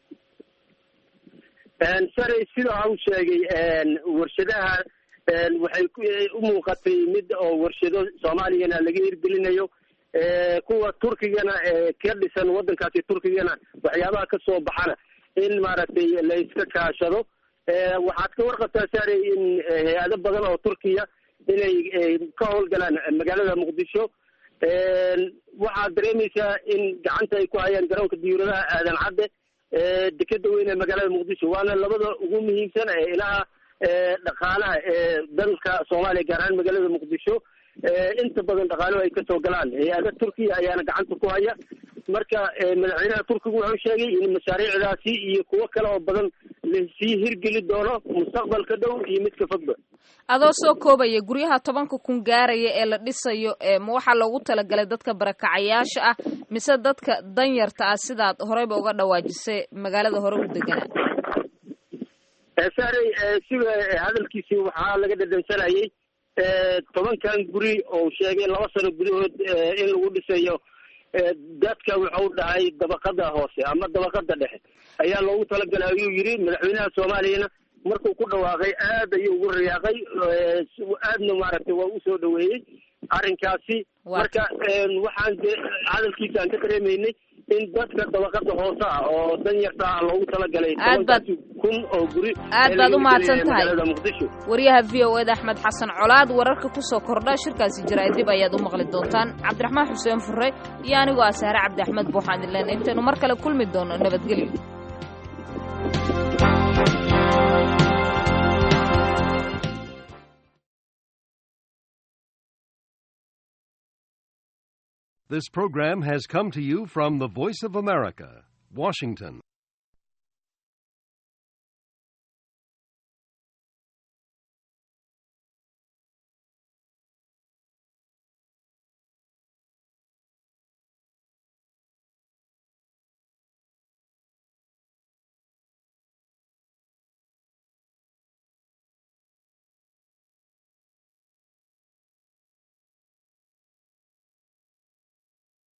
sare sida u sheegay warshadaha waxay u muuqatay mid oo warshado soomaaliyana laga hirgelinayo kuwa turkigana ka dhisan wadankaasi turkigana waxyaabaha kasoo baxana in maaragtay la iska kaashado waxaad ka warqabtaa sare in hay-ado badan oo turkiya inay ka howlgalaan magaalada muqdisho waxaad dareemaysaa in gacanta ay ku hayaan garoonka diyuuradaha aadan cadde dekeda weyn ee magaalada muqdisho waana labada ugu muhiimsan ee ilaha dhaqaalaha ee dalka soomaaliya gaar ahaan magaalada muqdisho inta badan dhaqaaluhu ay kasoo galaan hay-ada turkiya ayaana gacanta ku haya marka madaxweynaha turkigu wuxuu sheegay in mashaariicdaasi iyo kuwo kale oo badan lasii hirgeli doono mustaqbalka dhow iyo midka fogba adoo soo koobaya guryaha tobanka kun gaaraya ee la dhisayo ma waxaa loogu talagalay dadka barakacayaasha ah mise dadka danyarta ah sidaad horeyba uga dhawaajisay magaalada hore u deganaa saarey sida hadalkiisii waxaa laga dhadhansanayay tobankan guri oo sheegay laba sano gudahood in lagu dhisayo dadka wuxuu dhahay dabaqada hoose ama dabaqada dhexe ayaa loogu talagalay ayuu yidhi madaxweynaha soomaaliyana markuu ku dhawaaqay aad ayuu ugu riyaaqay aadna maaragtay waa usoo dhaweeyey arrinkaasi marka waxaan hadalkiisa aan ka dareemaynay in dadka dabaqada hoose ah oo danyarta ah loogu talagalay tobankaasi kun oo guri aad baad u mahadsan tahay magaalada muqdisho wariyaha v o eda axmed xasan colaad wararka kusoo kordha shirkaasi jaraa'id dib ayaad u maqli doontaan cabdiraxmaan xuseen fure iyo anigoo ah saare cabdi axmed buuxaan idleen intaynu mar kale kulmi doono nabadgelyo This program has come to you from the Voice of America, Washington.